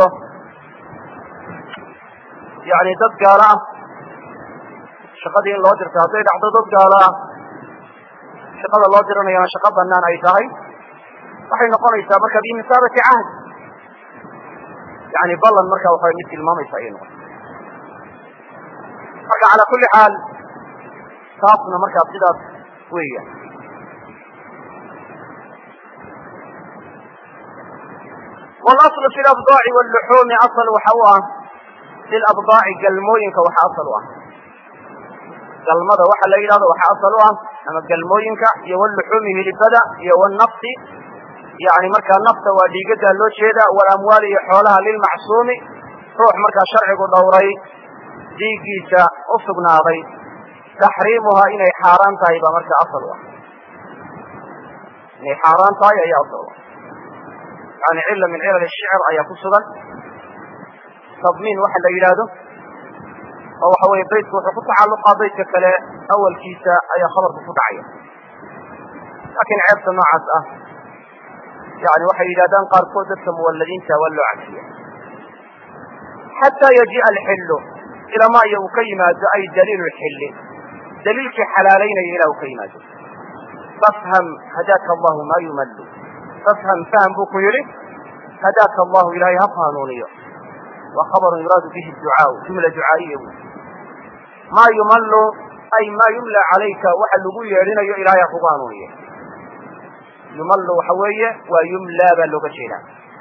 yani dad gaalo ah shaqadii in loo dirto hadday dhacdo dad gaalo ah shaqada loo diranayana shaqo banaan ay tahay waxay noqonaysaa marka bimisaabati cahd yani ballan marka waxa mid tilmaamaysa ayay noqon marka calaa kulli xaal taasna markaa sidaas weeya wاlaslu fi labdaaci wاlluxuumi asal waxa u ah fi labdaaci galmooyinka waxa asal u ah galmada waxa la yidhahdo waxa asal u ah ama galmooyinka iyo wlluxuumi hilibada iyo wnafsi yani markaa nafta waa dhiigadaa loo jeeda walamwaali iyo xoolaha lilmacsuumi ruux markaa sharcigu dhowray dhiiggiisa u sugnaaday taxriimuhaa inay xaaraan tahay baa marka asal u ah inay xaaraan tahay ayaa asal u ah yani cila min cilal shicr ayaa ku sugan tadmiin waxa la yidhaahdo oo waxa weye baytku wuxuu ku tacalluqaa baytka kale awalkiisa ayaa khabarku ku dhacaya laakiin ceebta noocaas ah yani waxay yidhahdaan qaarkood dadka muwalladiinta waa loo cafiya xataa yajiia alxillu ilama iyo uu ka yimaado ay daliilu lxilli daliilkii xalaalaynaya ilaa uu ka yimaado fafham hadaaka allahu ma yumallu fafham fahm buu ku yidhi hadaaka allahu ilaahay ha hanuuniyo waa khabarun yuraadu bihi ducaau jumla ducaa'iya wy ma yumallu ay ma yumla calayka waxa lagu yeedhinayo ilaahay ha kugu hanuuniye yumallu waxa weeye waa yumla baa looga jeedaa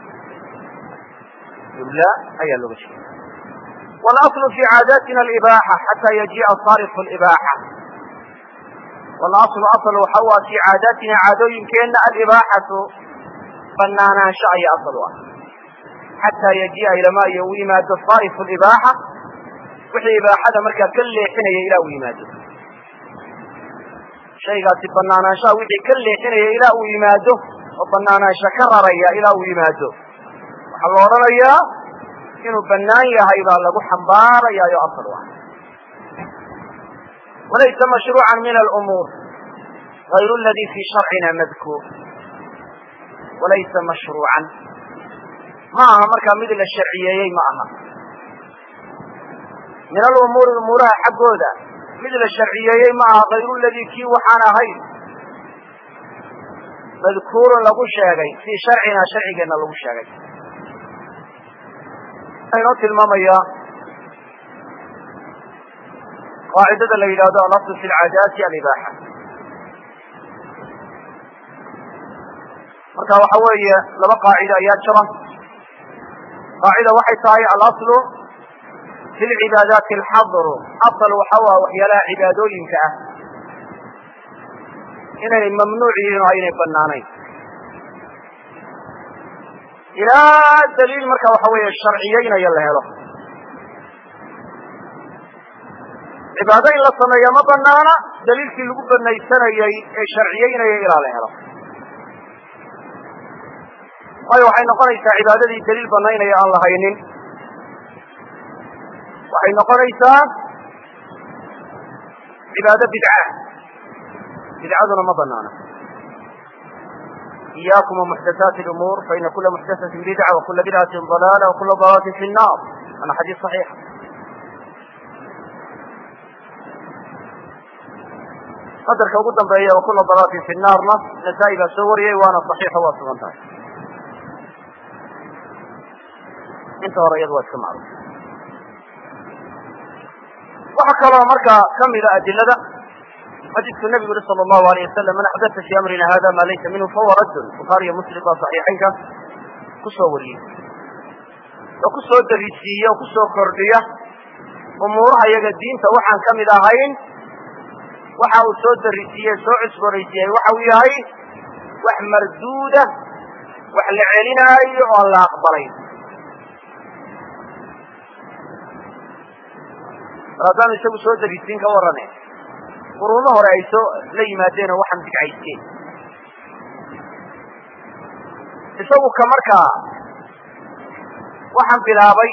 yumla ayaa looga jeeda واأصل في عاadاtina الإباحة حatى يجiءa صاrف الإباحة واأصل aصل waxa u ah في caadaatina caadooyinkeena alإbاxaةu banaanaansho aya aصل u ah xatىa yajii'a ilama iyo u yimaado صاrف الإbاxة wixii ibaaxada markaa ka leexinaya ilaa uu yimaado shaygaasi banaanaanshaha wixii ka leexinaya ilaa uu yimaado oo banaanaansho ka raraya ilaa uu yimaado waxaa la odhanayaa inuu banaan yahay baa lagu xambaarayaayo asal u ah walaysa mashruuca min alumuur غayru ladi fi sharcina madkuur walaysa mashruucan ma aha markaa mid la sharciyeeyey ma aha min alumuuri umuuraha xaggooda mid la sharciyeeyey ma aha hayru ladii kii waxaan ahayn madkuurun lagu sheegay fii sharcina sharcigeenna lagu sheegay inoo tilmaamaya qaacidada la yidhahdo alasl fi lcaadaati alibaaxa marka waxa weeye laba qaacido ayaa jira qaacida waxay tahay alaslu fi lcibaadaati alxadru asal waxa u ah waxyaalaha cibaadooyinka ah inaynay mamnuuc yihiin oo aynay banaanayn ilaa daliil marka waxa weeye sharciyeynaya la helo cibaado in la sameeya ma banaana daliilkii lagu banaysanayey ee sharciyeynaya ilaa la helo waayo waxay noqonaysaa cibaadadii daliil banaynaya aan la haynin waxay noqonaysaa cibaado bidca bidcaduna ma banaana إyاkم ومحdثاaت الأmور فإن kula محdثة بdعة وkula بdعة ضلالة وkula ضلالة في النار waana xadيiث صحيiح qadarka ugu dambeeya وkula ضلالة في الناarna نساء baa soo wariyey waana صحيiحo waa sugan tahay inta hore iyadu waa iska macruf waxa kaloo marka kamida adilada xadiidku nabigu yuri sala allahu alayh wasalam man axdata fii amrina hada ma laysa minhu fahuwa raddun bukhaariyo muslim baa saxiixaynka kusoo wariyey oo kusoo darisiiye oo kusoo kordhiya umuuraha iyaga diinta waxaan ka mid ahayn waxa uu soo darisiiye soo cusboonaysiiyey waxa uu yahay wax marduuda wax la celinaayo oo aan la aqbalayn mar haddaanu isagu soo darisiin ka warrane quruumo hore ay soo la yimaadeen oo waxaan bidcaysteen isagu ka markaa waxaan bilaabay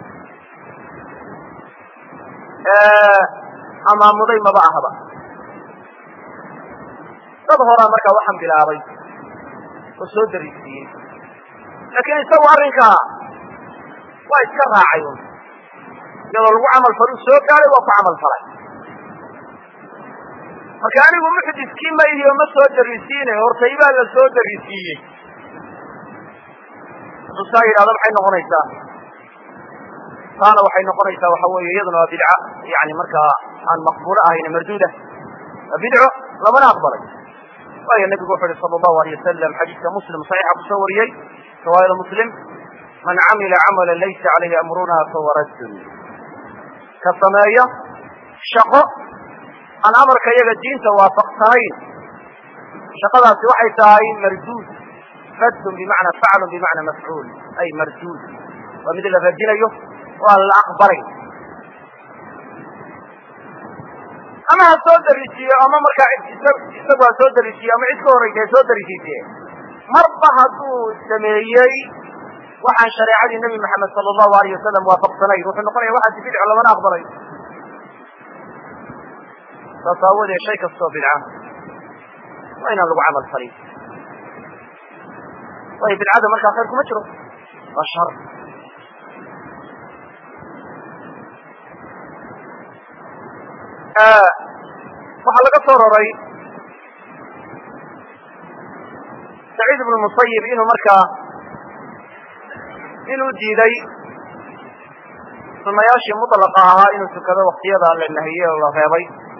amaamuday maba ahaba dad horaa markaa waxaan bilaabay oo soo darisiiyey laakiin isagu arrinkaa waa iska raacay un iyadoo lagu camal faluu soo gaaday waa ku camal falay marka anigu muxdiskii ma ihi oo ma soo darisiine hortaybaa la soo darisiiyey hadduu saa yidhahdo maxay noqonaysaa taana waxay noqonaysaa waxa weeye iyaduna waa bidca yani markaa aan maqbuulo ahayn marduuda waa bidco lamana aqbalay waayo nebigu wuxu uhi sala allahu alay wasalam xadiiska muslim saxiixa kusoo wariyey riwaayada muslim man camila camala laysa calayhi amruna fahuwa raddun ka sameeya shaqo aan amarka iyaga diinta waafaqsanayn shaqadaasi waxay tahay marduud raddun bimacnaa faclun bimacnaa mafcuul ay marduud waa mid la radinayo oo aan la aqbalayn ama ha soo darisiiyo ama markaa isagu ha soo darisiiyo ama cid ka horraysa ha soo darisiisee marba hadduu sameeyey waxaan shareecadii nebi maxamed sala allahu alayh wasalam waafaqsanayn wuxuu noqonaya waxaasi bidco lamana aqbalay saas aawoodee shay kastoo bidca waa inaan lagu camal falin waayo bidcada markaa khayr kuma jiro waa shar waxaa laga soo roray saciid ibnu musayib inuu markaa inuu diiday sunayaashii mutlaqa ahaa inuu tukado waktiyada la nahiyey oo la reebay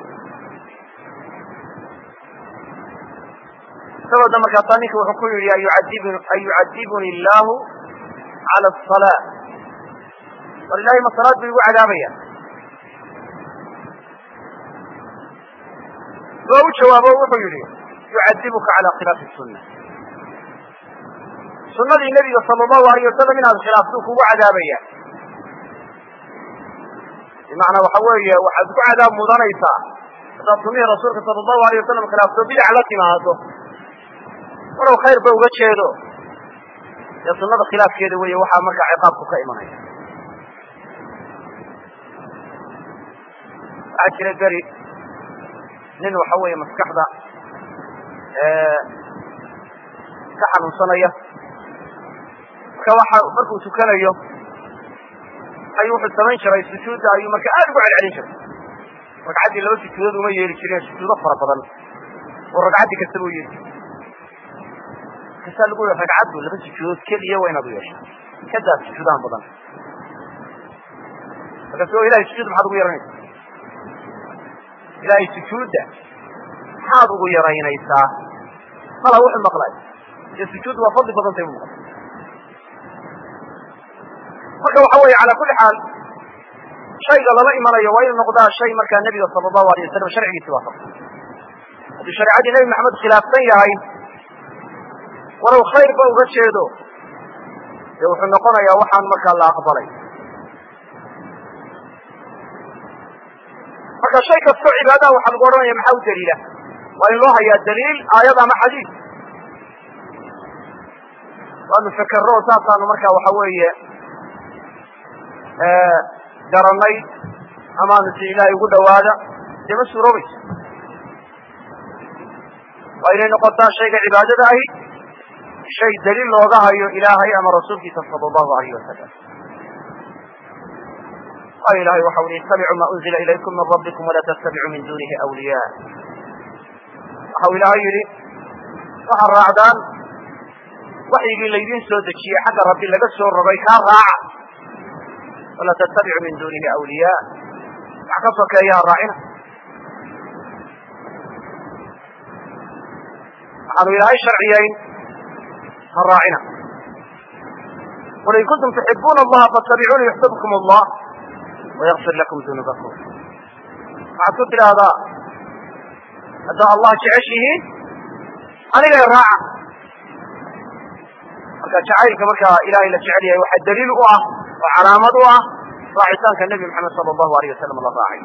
sababda markaasaa ninka wuxuu ku yidhi an yucadibuni illaahu cala asalaa war ilahay ma salaad buu igu cadaabaya waa u jawaabo wuxuu yidhi yucadibuka cala khilaafi sunna sunadii nebiga sala allahu alayh wasalam inaad khilaaftuu kugu cadaabaya bimacnaa waxa weeye waxaad ku cadaab mudanaysaa haddaad sunihii rasuulka sala allahu alayh wasalam khilaafto bidac la timaado walow khayr ba uga jeedo dee sunada khilaafkeeda weeye waxaa markaa ciqaabku ka imanaya waxaa jira beri nin waxa weeye maskaxda ka xanuunsanaya marka waxa markuu tukanayo ayuu wuxuu samayn jiray sujuudda ayuu marka aada ugu celcelin jiray ragcaddii laba sujuudood uma yeeli jireen sujuudo fara badan oo ragcaddii kastaba u yeeli jiray kasaa lagu yihi ragcaddu laba sujuudood keliya waa inaad u yeesha kadaa sujuudahan badan markaas o ilahay sujuud maxaad ugu yaranaysa ilaahay sujuudda maxaad ugu yaraynaysaa mala wuxuu maqlay dee sujuud waa fadli badantay bu maqlay marka waxa weeye calaa kulli xaal shayga lama imanayo waa inuu noqdaa shay markaa nebiga sala allahu alay wasalam sharcigiisi waafaqsan haddii shareecadii nebi maxamed khilaafsan yahay walow khayr ba uga jeedo dee wuxuu noqonayaa waxaan markaa la aqbalay marka shay kastoo cibaadaha waxaa lagu odhanaya maxaa u daliila waa in loo hayaa daliil aayad ama xadiis waanu fekerro saasaanu markaa waxa weeye garanay amaanu si ilaahay ugu dhawaada dee ma suuroobayso waa inay noqotaa shayga cibaadada ahi shay daliil looga hayo ilaahay ama rasuulkiisa sala allahu alayh wasalam waayo ilahay waxa uli ittabicuu ma unzila ilaykum min rabbikum walaa tattabicuu min dunihi awliya waxau ilaahay yidhi waxaad raacdaan waxyigii laydin soo dejiyey xagga rabbi laga soo rogay kaa raaca walaa tattabicuu min dunihi awliya wax ka sokeeya ha raacina waxaanu ilaahay sharciyayn ha raacina qul in kuntum tuxibuuna allaha fattabicuuni yuxbibkum allah wayakfir lakum dunuubakum waxaad ku tidhaahdaa haddaa allah jeceshihiin anigay raaca marka jacaylka markaa ilahay la jecel yahay waxaa daliil u ah oo calaamad u ah raacitaanka nebi maxamed sala allahu alayh wasalam la raacay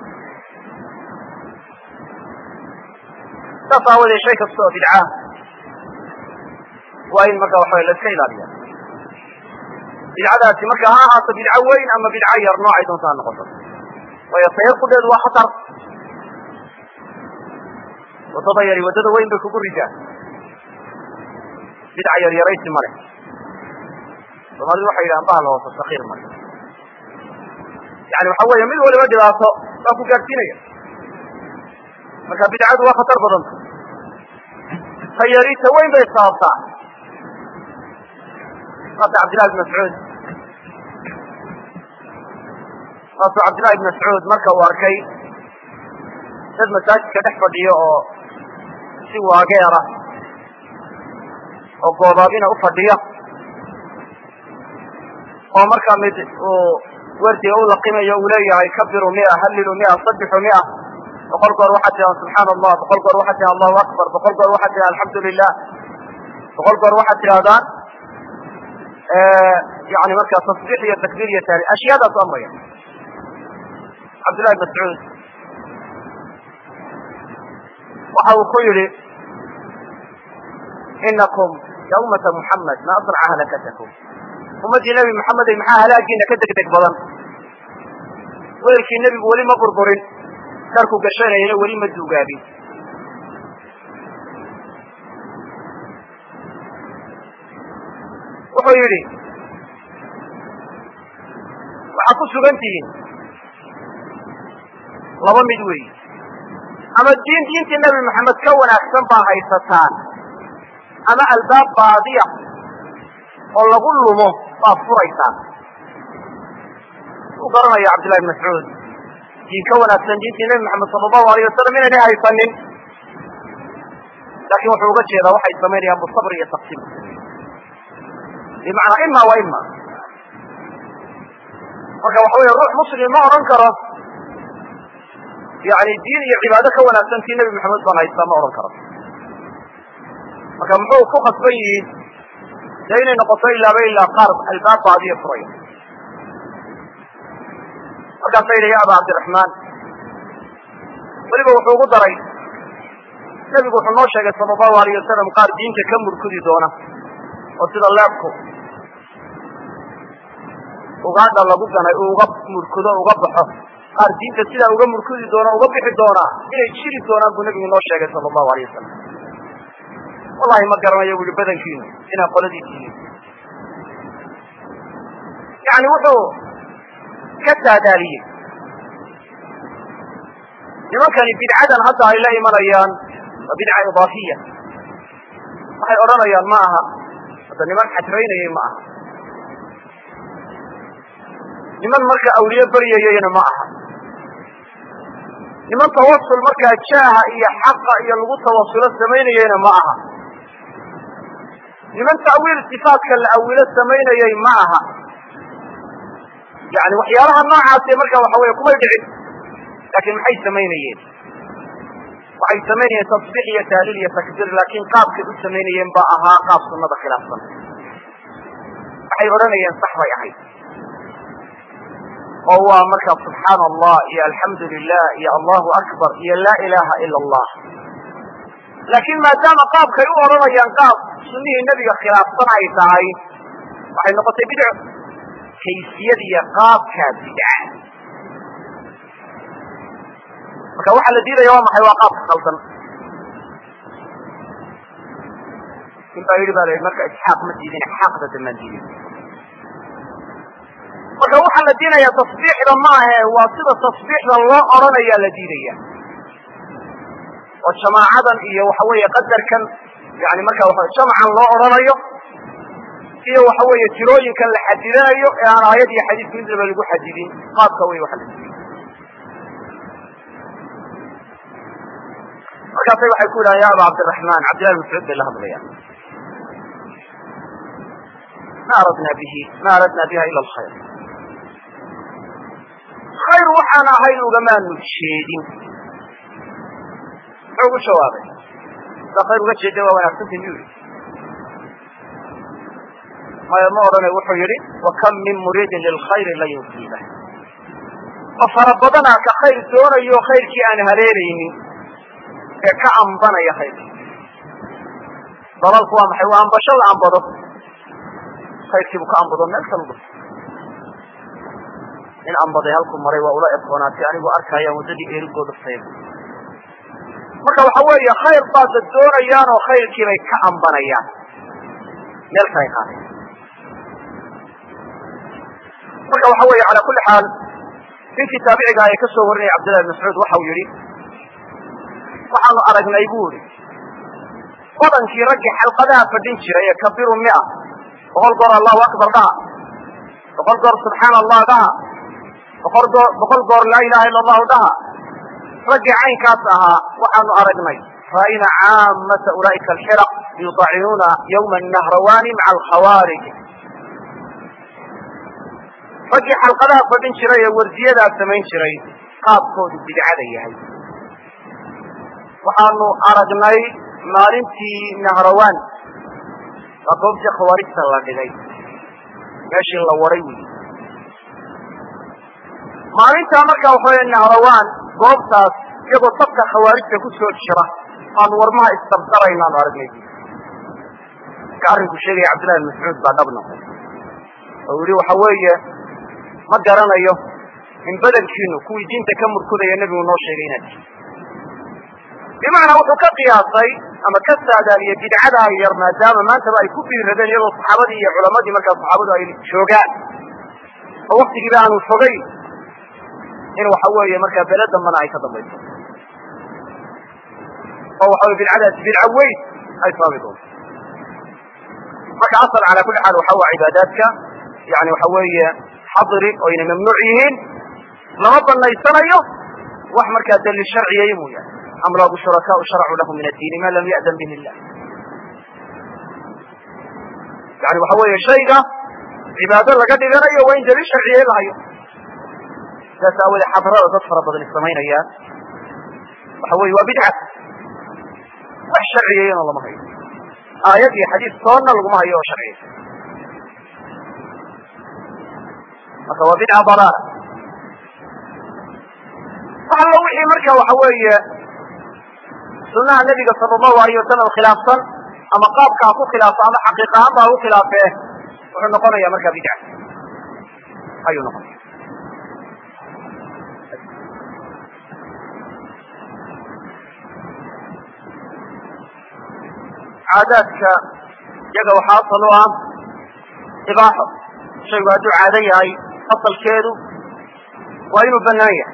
saas aawadeed shay kasta oo bidca waa in marka waxa la iska ilaaliya bidcadaasi marka ha ahaato bidco weyn ama bidco yar noocay doonta ha noqoto waayo tayaqudheedu waa khatar waddada yari waddada weyn bay kugu ridaa bidca yar yaraysi male soomaalidu waxay yidhahaan bahal hoose sakiir male yani waxa weeye mid waliba dhibaato baa ku gaadhsiinaya marka bidcadu waa khatar badanta ta yari ta weyn bay sababtaa waata cabdillahi ibn mascuud waasuu cabdillahi ibn mascuud marka uu arkay dad masaajidka dhex fadhiyo oo si waageera oo goobaabina u fadhiya oo markaa mid uu werdiga u laqimayo uu leeyahay kabiru mia hallilu mia sabixu mia boqol goor waxaad tiraa subxaana allah boqol goor waxaad tiraa allahu akbar boqol goor waxaad tiraa alxamdu lilah boqol goor waxaad tirahdaan yani markaa tasbiix iyo takbiir iyo taali ashyaadaas amraya cabdillahi mascuud waxa uu ku yidhi inakum ya ummata muxamed ma asraca halakatakum ummaddii nebi maxamedey maxaa halaagiina ka deg deg badan weelkii nebigu weli ma burburin darku gashanayana weli ma duugaabin wuxuu yidhi waxaad ku sugan tihiin laba mid weyi ama diin diintii nebi maxamed ka wanaagsan baa haysataan ama albaab baadiya oo lagu lumo baad furaysaan u garanaya cabdillahi ibn mascuud diin ka wanaagsan diintii nebi maxamed sala allahu alayh wasalam inaynay haysanin laakin wuxuu uga jeedaa waxay samaynayaan busabr iyo taqsiim bimacnaa ima wa ima marka waxa weeye ruux muslim ma odhan karo yani diin iyo cibaado ka wanaagsan tii nebi maxamed baan haystaa ma odhan karo marka muxuu ku khasban yihiin dee inay noqoto ilaaba ilaa qaar albaab baadiya furaya markaasa yidhi ya aba cabdiraxmaan weliba wuxuu ugu daray nebigu wuxuu noo sheegay sala allahu alayh wasalam qaar diinta ka murkudi doona oo sida leebku ugaadha lagu ganay uu uga murkudo uga baxo qaar diinta sidaa uga murkudi doona uga bixi doonaa inay jiri doonaan buu nebigu noo sheegay sala allahu alayh wasalam wallahi ma garanayo bu uhi badankiinu inaa qoladii tihiin yani wuxuu ka saadaaliyey nimankani bidcadan hadda ay la imanayaan waa bidca idaafiya waxay odhanayaan ma aha hadda niman xajraynayay ma aha niman marka awliye baryayayna ma aha niman tawasul markaa jaaha iyo xaqa iyo lagu tawasulo samaynayeyna ma aha niman ta'wiil sifaatka la awilo samaynayay ma aha yani waxyaalaha noocaase marka waxa weye kumay dhicin laakiin maxay samaynayeen waxay samaynayeen tasbiix iyo taaliil iyo takbiir laakiin qaabkay u samaynayeen ba ahaa qaab sunnada khilaafsan waxay odhanayeen sax bay ahayd oo waa marka subxaana allah iyo alxamdu lilah iyo allahu akbar iyo laa ilaha ila allah laakiin maadaama qaabkay u odhanayaan qaab sunnihii nebiga khilaafsan ay tahay waxay noqotay bidco kaysiyada iyo qaabkaa bidca marka waxaa la diidaya waa maxay waa qaabka khaldan in baa yidhi ba la yidhi marka isxaaq ma diidin xaaqda damaan diidin marka waxaa la diidayaa tasbiixda maahe waa sida tasbiixda loo odhanayaa la diidaya oo jamaacadan iyo waxa weeye qadarkan yani marka wa jamacan loo odhanayo iyo waxa weeye tirooyinkan la xadidanayo ee aan aayad iyo xadiis midnaba lagu xadidin qaabka wey waxa la diiday markaasay waxay ku yidhahan ya aba cabdiraxmaan cabdillahi mascuud bay la hadlayaan ma aradna bihi ma aradna biha ila alkhayr khayr waxaan ahayn ugamaanu jeedin muxuu ugu jawaabay saa khayr uga jeeda waa wanaagsanta miyuu yihi maya ma odhane wuxuu yidhi wa kam min muriidin lilkhayri lan yusiiba oo fara badana ka khayr doonayo khayrkii aan haleelaynin ee ka ambanaya khayrka dalalku waa maxay waa ambasho la ambado khayrkiibu ka ambado meel kalu dhufto in ambaday halku maray waa ula ekoonaatay anigoo arkayaan waddadii eerigoo dhuftay marka waxa weeye khayr baad dad doonayaan oo khayrkii bay ka ambanayaan meel kalay qaadayan marka waxa weeye cala kulli xaal ninkii taabiciga ee ka soo warinaya cabdillahi bn mascuud waxau yihi waxaanu aragnay bu ihi badankii raggii xalqadaha fadhin jiray ee kabiru mia boqol goor allahu akbar dhaha boqol goor subxaana allah dhaha boqol goor boqol goor laa ilaha illa allahu dhaha raggii caynkaas ahaa waxaanu aragnay ra'ayna caamata ulaa'ika alxiraq yudacinuuna yawma nahrawani maca alkhawaarij raggii xalqadaha fadhin jiray ee wardiyadaa samayn jiray qaabkoodu bidcada yahay waxaanu aragnay maalintii nahrawaan waa goobtii khawaarijta la dhigay meeshii la waray wey maalintaa markaa waxawey nahrawaan goobtaas iyagoo sabka khawaarijta ku soo jira aanu warmaha isdabdaraynaanu aragnay marka arrinku sheegaya cabdillahi bin mascuud baa dhab noqday oo yihi waxa weeye ma garanayo in badankiinu kuwii diinta ka murkudaya nebigu noo sheegay inaad tihi bimacnaa wuxuu ka qiyaasay ama ka saadaaliyey bidcadaa yar maadaama maantaba ay ku biiradeen iyadoo saxaabadii iyo culamadii markaa saxaabadu ay joogaan oo waktigiiba aanu fogay in waxa weeye markaa bele dambana ay ka dambayso oo waxa weye bidcadaasi bidca weyn ay sababi doonto marka asal calaa kulli xaal waxa waa cibaadaadka yani waxa weeye xadri oo inay mamnuuc yihiin lama banaysanayo wax markaa daliil sharciyay mooyaane am lahu shurakaau sharacuu lahu min addiini ma lam ya'dan bihi illah yani waxa weeye shayga cibaado laga dhiganayo waa in daliil sharciyay lahayo sidaas aawoodee xadrada dad fara badan samaynayaan waxa weye waa bidca wax sharciyeyna lama hayo aayad iyo xadiis toonna laguma hayo oo sharciya marka waa bidca dalaala allo wixii marka waxa weeye sunaha nebiga sala allahu alayh wasalam khilaafsan ama qaabka ha ku khilaafo ama xaqiiq ahaan ba ha ku khilaafee wuxuu noqonaya marka bidca ayuu noqonaya caadaadka iyaga waxaa asal u ah ibaaxo shaygu hadduu caado yahay asalkeedu waa inuu banaan yahay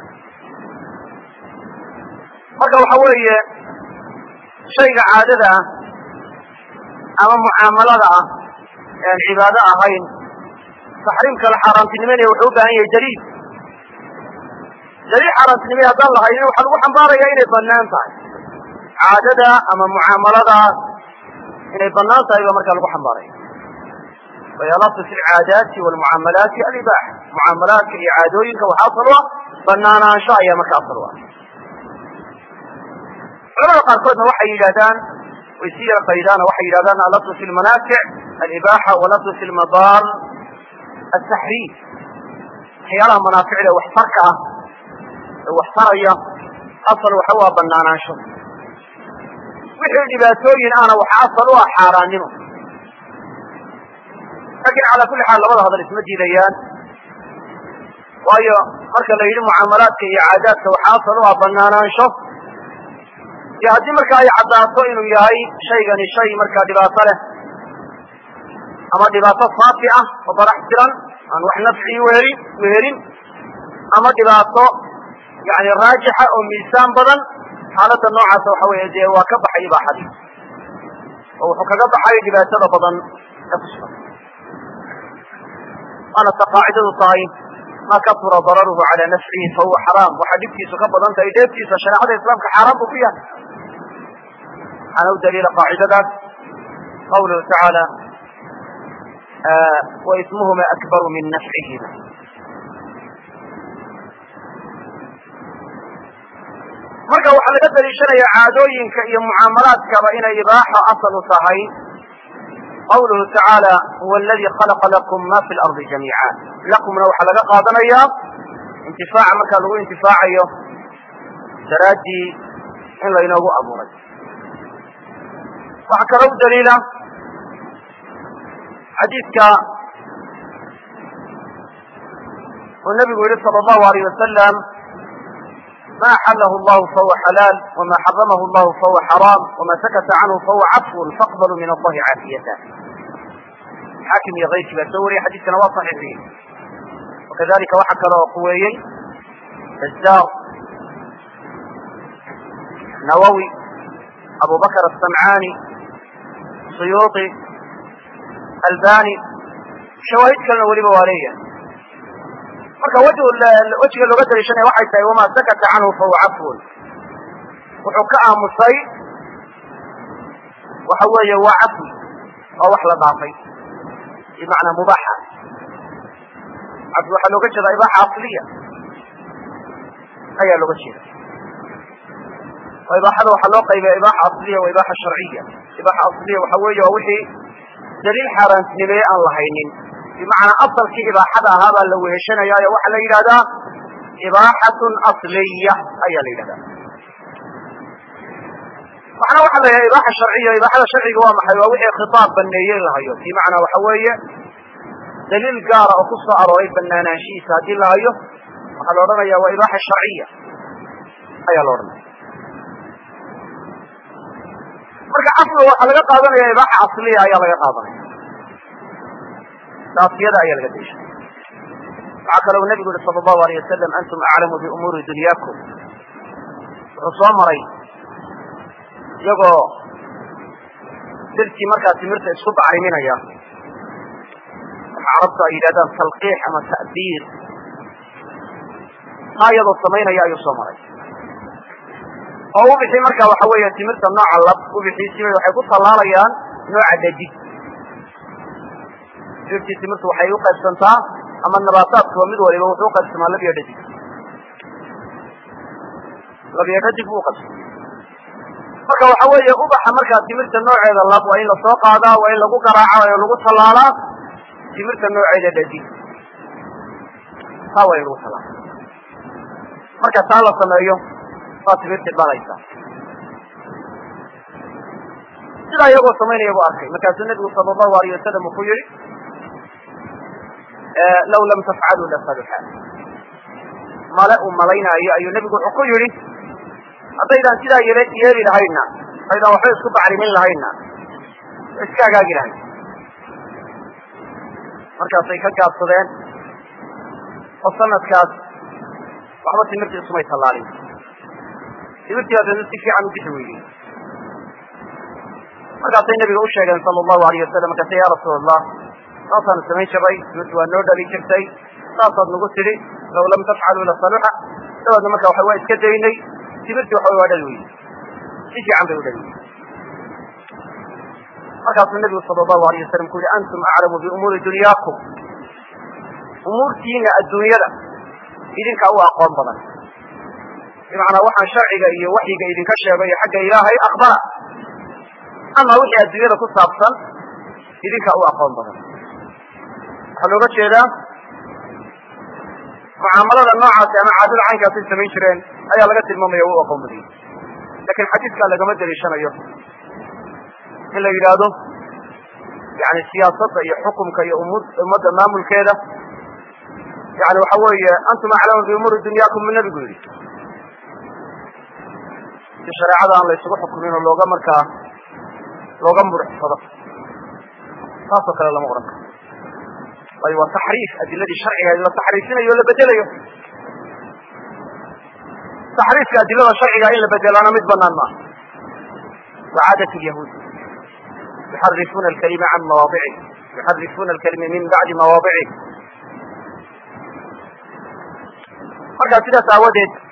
marka waxa weeye shayga caadada ah ama mucaamalada ah ee aan cibaado ahayn taxriimka la xaaraantinimeynaya wuxuu u baahan yahay daliil daliil xaaraantinimey haddaan lahaynin waxaa lagu xambaaraya inay banaan tahay caadada ama mucaamaladaas inay banaan tahay baa markaa lagu xambaaraya wayalasu fi lcaadaati walmucaamalaati alibaaxa mucaamalaadka iyo caadooyinka waxaa asal u ah banaanaansho ayaa marka asal u ah culamada qaarkoodna waxay yidhahdaan way sii yara qaydaan waxay yidhahdaan alaslu fi lmanaafic alibaaxa walaslu fi lmadaar ataxriim waxyaalaha manaaficda waxtarka ah ee waxtaraya asal waxa waa banaanaansho wixii dhibaatooyin ahna waxa asal u ah xaaraannimo laakiin calaa kulli xaal labada hadal isma diidayaan waayo marka la yidhi mucaamalaadka iyo caadaadka waxa asal u ah banaanaansho iyo haddii marka ay caddaato inuu yahay shaygani shay markaa dhibaato leh ama dhibaato saafi ah oo barax tiran aan wax nafci wehelin wehelin ama dhibaato yani raajixa oo miisaan badan xaaladda noocaasa waxa weeye dee waa ka baxay ibaaxadii oo wuxuu kaga baxay dhibaatada badan ee ku sugan waana ta qaacidadu tahay ma kasura dararuhu cala nafcihi fahuwa xaraam waxaa dhibkiisu ka badan tahay dheeftiisa shareecada islaamka xaaraan buu ku yahay waxaana u daliila qaacidadaas qawluhu tacaala waismuhuma akbaru min nafcihima marka waxaa laga daliishanaya caadooyinka iyo mucaamalaadkaba inay ibaaxo asal u tahay qawluhu tacaala huwa aladi khalaqa lakum ma fi lardi jamiica lakumna waxaa laga qaadanayaa intifaaca markaa lagu intifaacayo daraaddii in laynoogu abuuray waxaa kaloo u daliila xadiidka uu nabigu yihi sala allahu alayh wasalam ma axalahu allahu fahuwa xalaal wama xaramahu allahu fahuwa xaraam wama sakata canhu fahuwa cafwun faqbaluu min allahi caafiyata xaakim iyo kayrkii baa soo wariyay xadiiskana waa saxiixiyey wakadalika waxaa kaloo quweeyey bazaar nawowi abu bakr asamcaani suyuuطi albani shawaahid kalena weliba waa leeyahay marka wejiga looga daliishanaya waxay tahay wamaa sakata canhu fahuwa cafwun wuxuu ka aamusay waxa weeye waa cafwi waa wax la dhaafay bimacnaa mubaaxa cafwi waxaa looga jeedaa ibaaxa asliya ayaa looga jeeda oo ibaaxada waxaa loo qaybiya ibaaxa asliya wa ibaaxa sharciya ibaaxa asliya waxa weeye waa wixii daliil xaaraantinimeeye aan lahaynin bimacnaa asalkii ibaaxada ahaa baa la weheshanayaayo waxaa la yidhahdaa ibaaxatun asliya ayaa la yidhahdaa waxna waxaa la yidhahda ibaaxa sharciya ibaaxada sharciga waa maxay waa wixii khitaab baneeye in la hayo bimacnaa waxa weeye daliil gaara oo ku soo arooray banaanaanshihiisa haddii la hayo waxaa la odhanaya waa ibaaxa sharciya ayaa la odhanaya marka cafwiga waxaa laga qaadanaya ibaaxa asliya ayaa laga qaadanaya daafiyada ayaa laga deshay waxaa kaloo nabigu yihi sala allahu alayh wasalam antum aclamu biumuuri dunyaakum wuxuu soo maray iyagoo dirtii markaa timirta isku bacriminaya waxa carabtu ay yidhahdaan talqiix ama ta'biir taa iyadoo samaynaya ayuu soo maray oo ubixii marka waxa weeye timirta nooca lab ubixiisibay waxay ku tallaalayaan nooca dadig dirtii timirtu waxay u qaybsantaa ama nabaataadkuba mid waliba wuxuu uqaybsamaa labiyo dhadig labiyo dhadig buu uqaybsama marka waxa weeye ubaxa markaa timirta nooceeda lab waa in lasoo qaadaa waa in lagu garaaca oo lagu tallaalaa timirta nooceeda dhadig taa waa in lagu tallaala marka taa la sameeyo waa timirtii dhalaysa sidaa iyagoo samaynaya buu arkay markaasuu nebigu sala allahu alayh wasalam uu ku yihi law lam tafcaluu lasaluxa male uu malaynaayo ayuu nebigu wuxuu ku yidhi haddaydaan sidaa yel yeeli lahayna haydaan waxba isku bacrimin lahayna iska hagaagi lahayn markaasay ka gaabsadeen oo sanadkaas waxba timirtii isumay tallaalin timirtii haddana si fiican u bixi weydey markaasay nabiga u sheegeen sala allahu alayh wasalam markaase ya rasuul allah saasaanu samayn jiray timirti waa noo dhali jirtay saasaad nagu tidhi law lam tafcaluu lasaluxa dabaedna marka waxa waa iska daynay timirtii waxa waa dhali weyday si fiican bay u dhali weyday markaasuu nabigu sala allahu alayh wasalam ku yihi antum aclamu biumuuri dunyaakum umuurtiina adduunyada idinka u aqoon badan bimacnaa waxaan sharciga iyo waxyiga idinka sheegayo xagga ilaahay akbara ama wixii adduunyada ku saabsan idinka u aqoon badan waxaa looga jeedaa mucaamalada noocaasi ama caadada caynkaasay samayn jireen ayaa laga tilmaamaya u aqoon badiyey lakin xadiiskaa lagama daliishanayo in la yidhaahdo yani siyaasadda iyo xukumka iyo ummadda maamulkeeda yani waxa weeye antum aclamu biumuuri dunyaakum mu nabigu yidhi si shareecada aan la isugu xukumin oo looga markaa looga muruxsado taasoo kale lama odhan karo waayo waa taxriif adiladii sharciga la taxriifinayo o la bedelayo taxriifka adilada sharciga in la bedelaana mid banaan maaha wa caadat lyahuud yuxarifuna alkalima can mawaadicih yuxarifuna alkalima min bacdi mawaadicih markaa sidaas aawadeed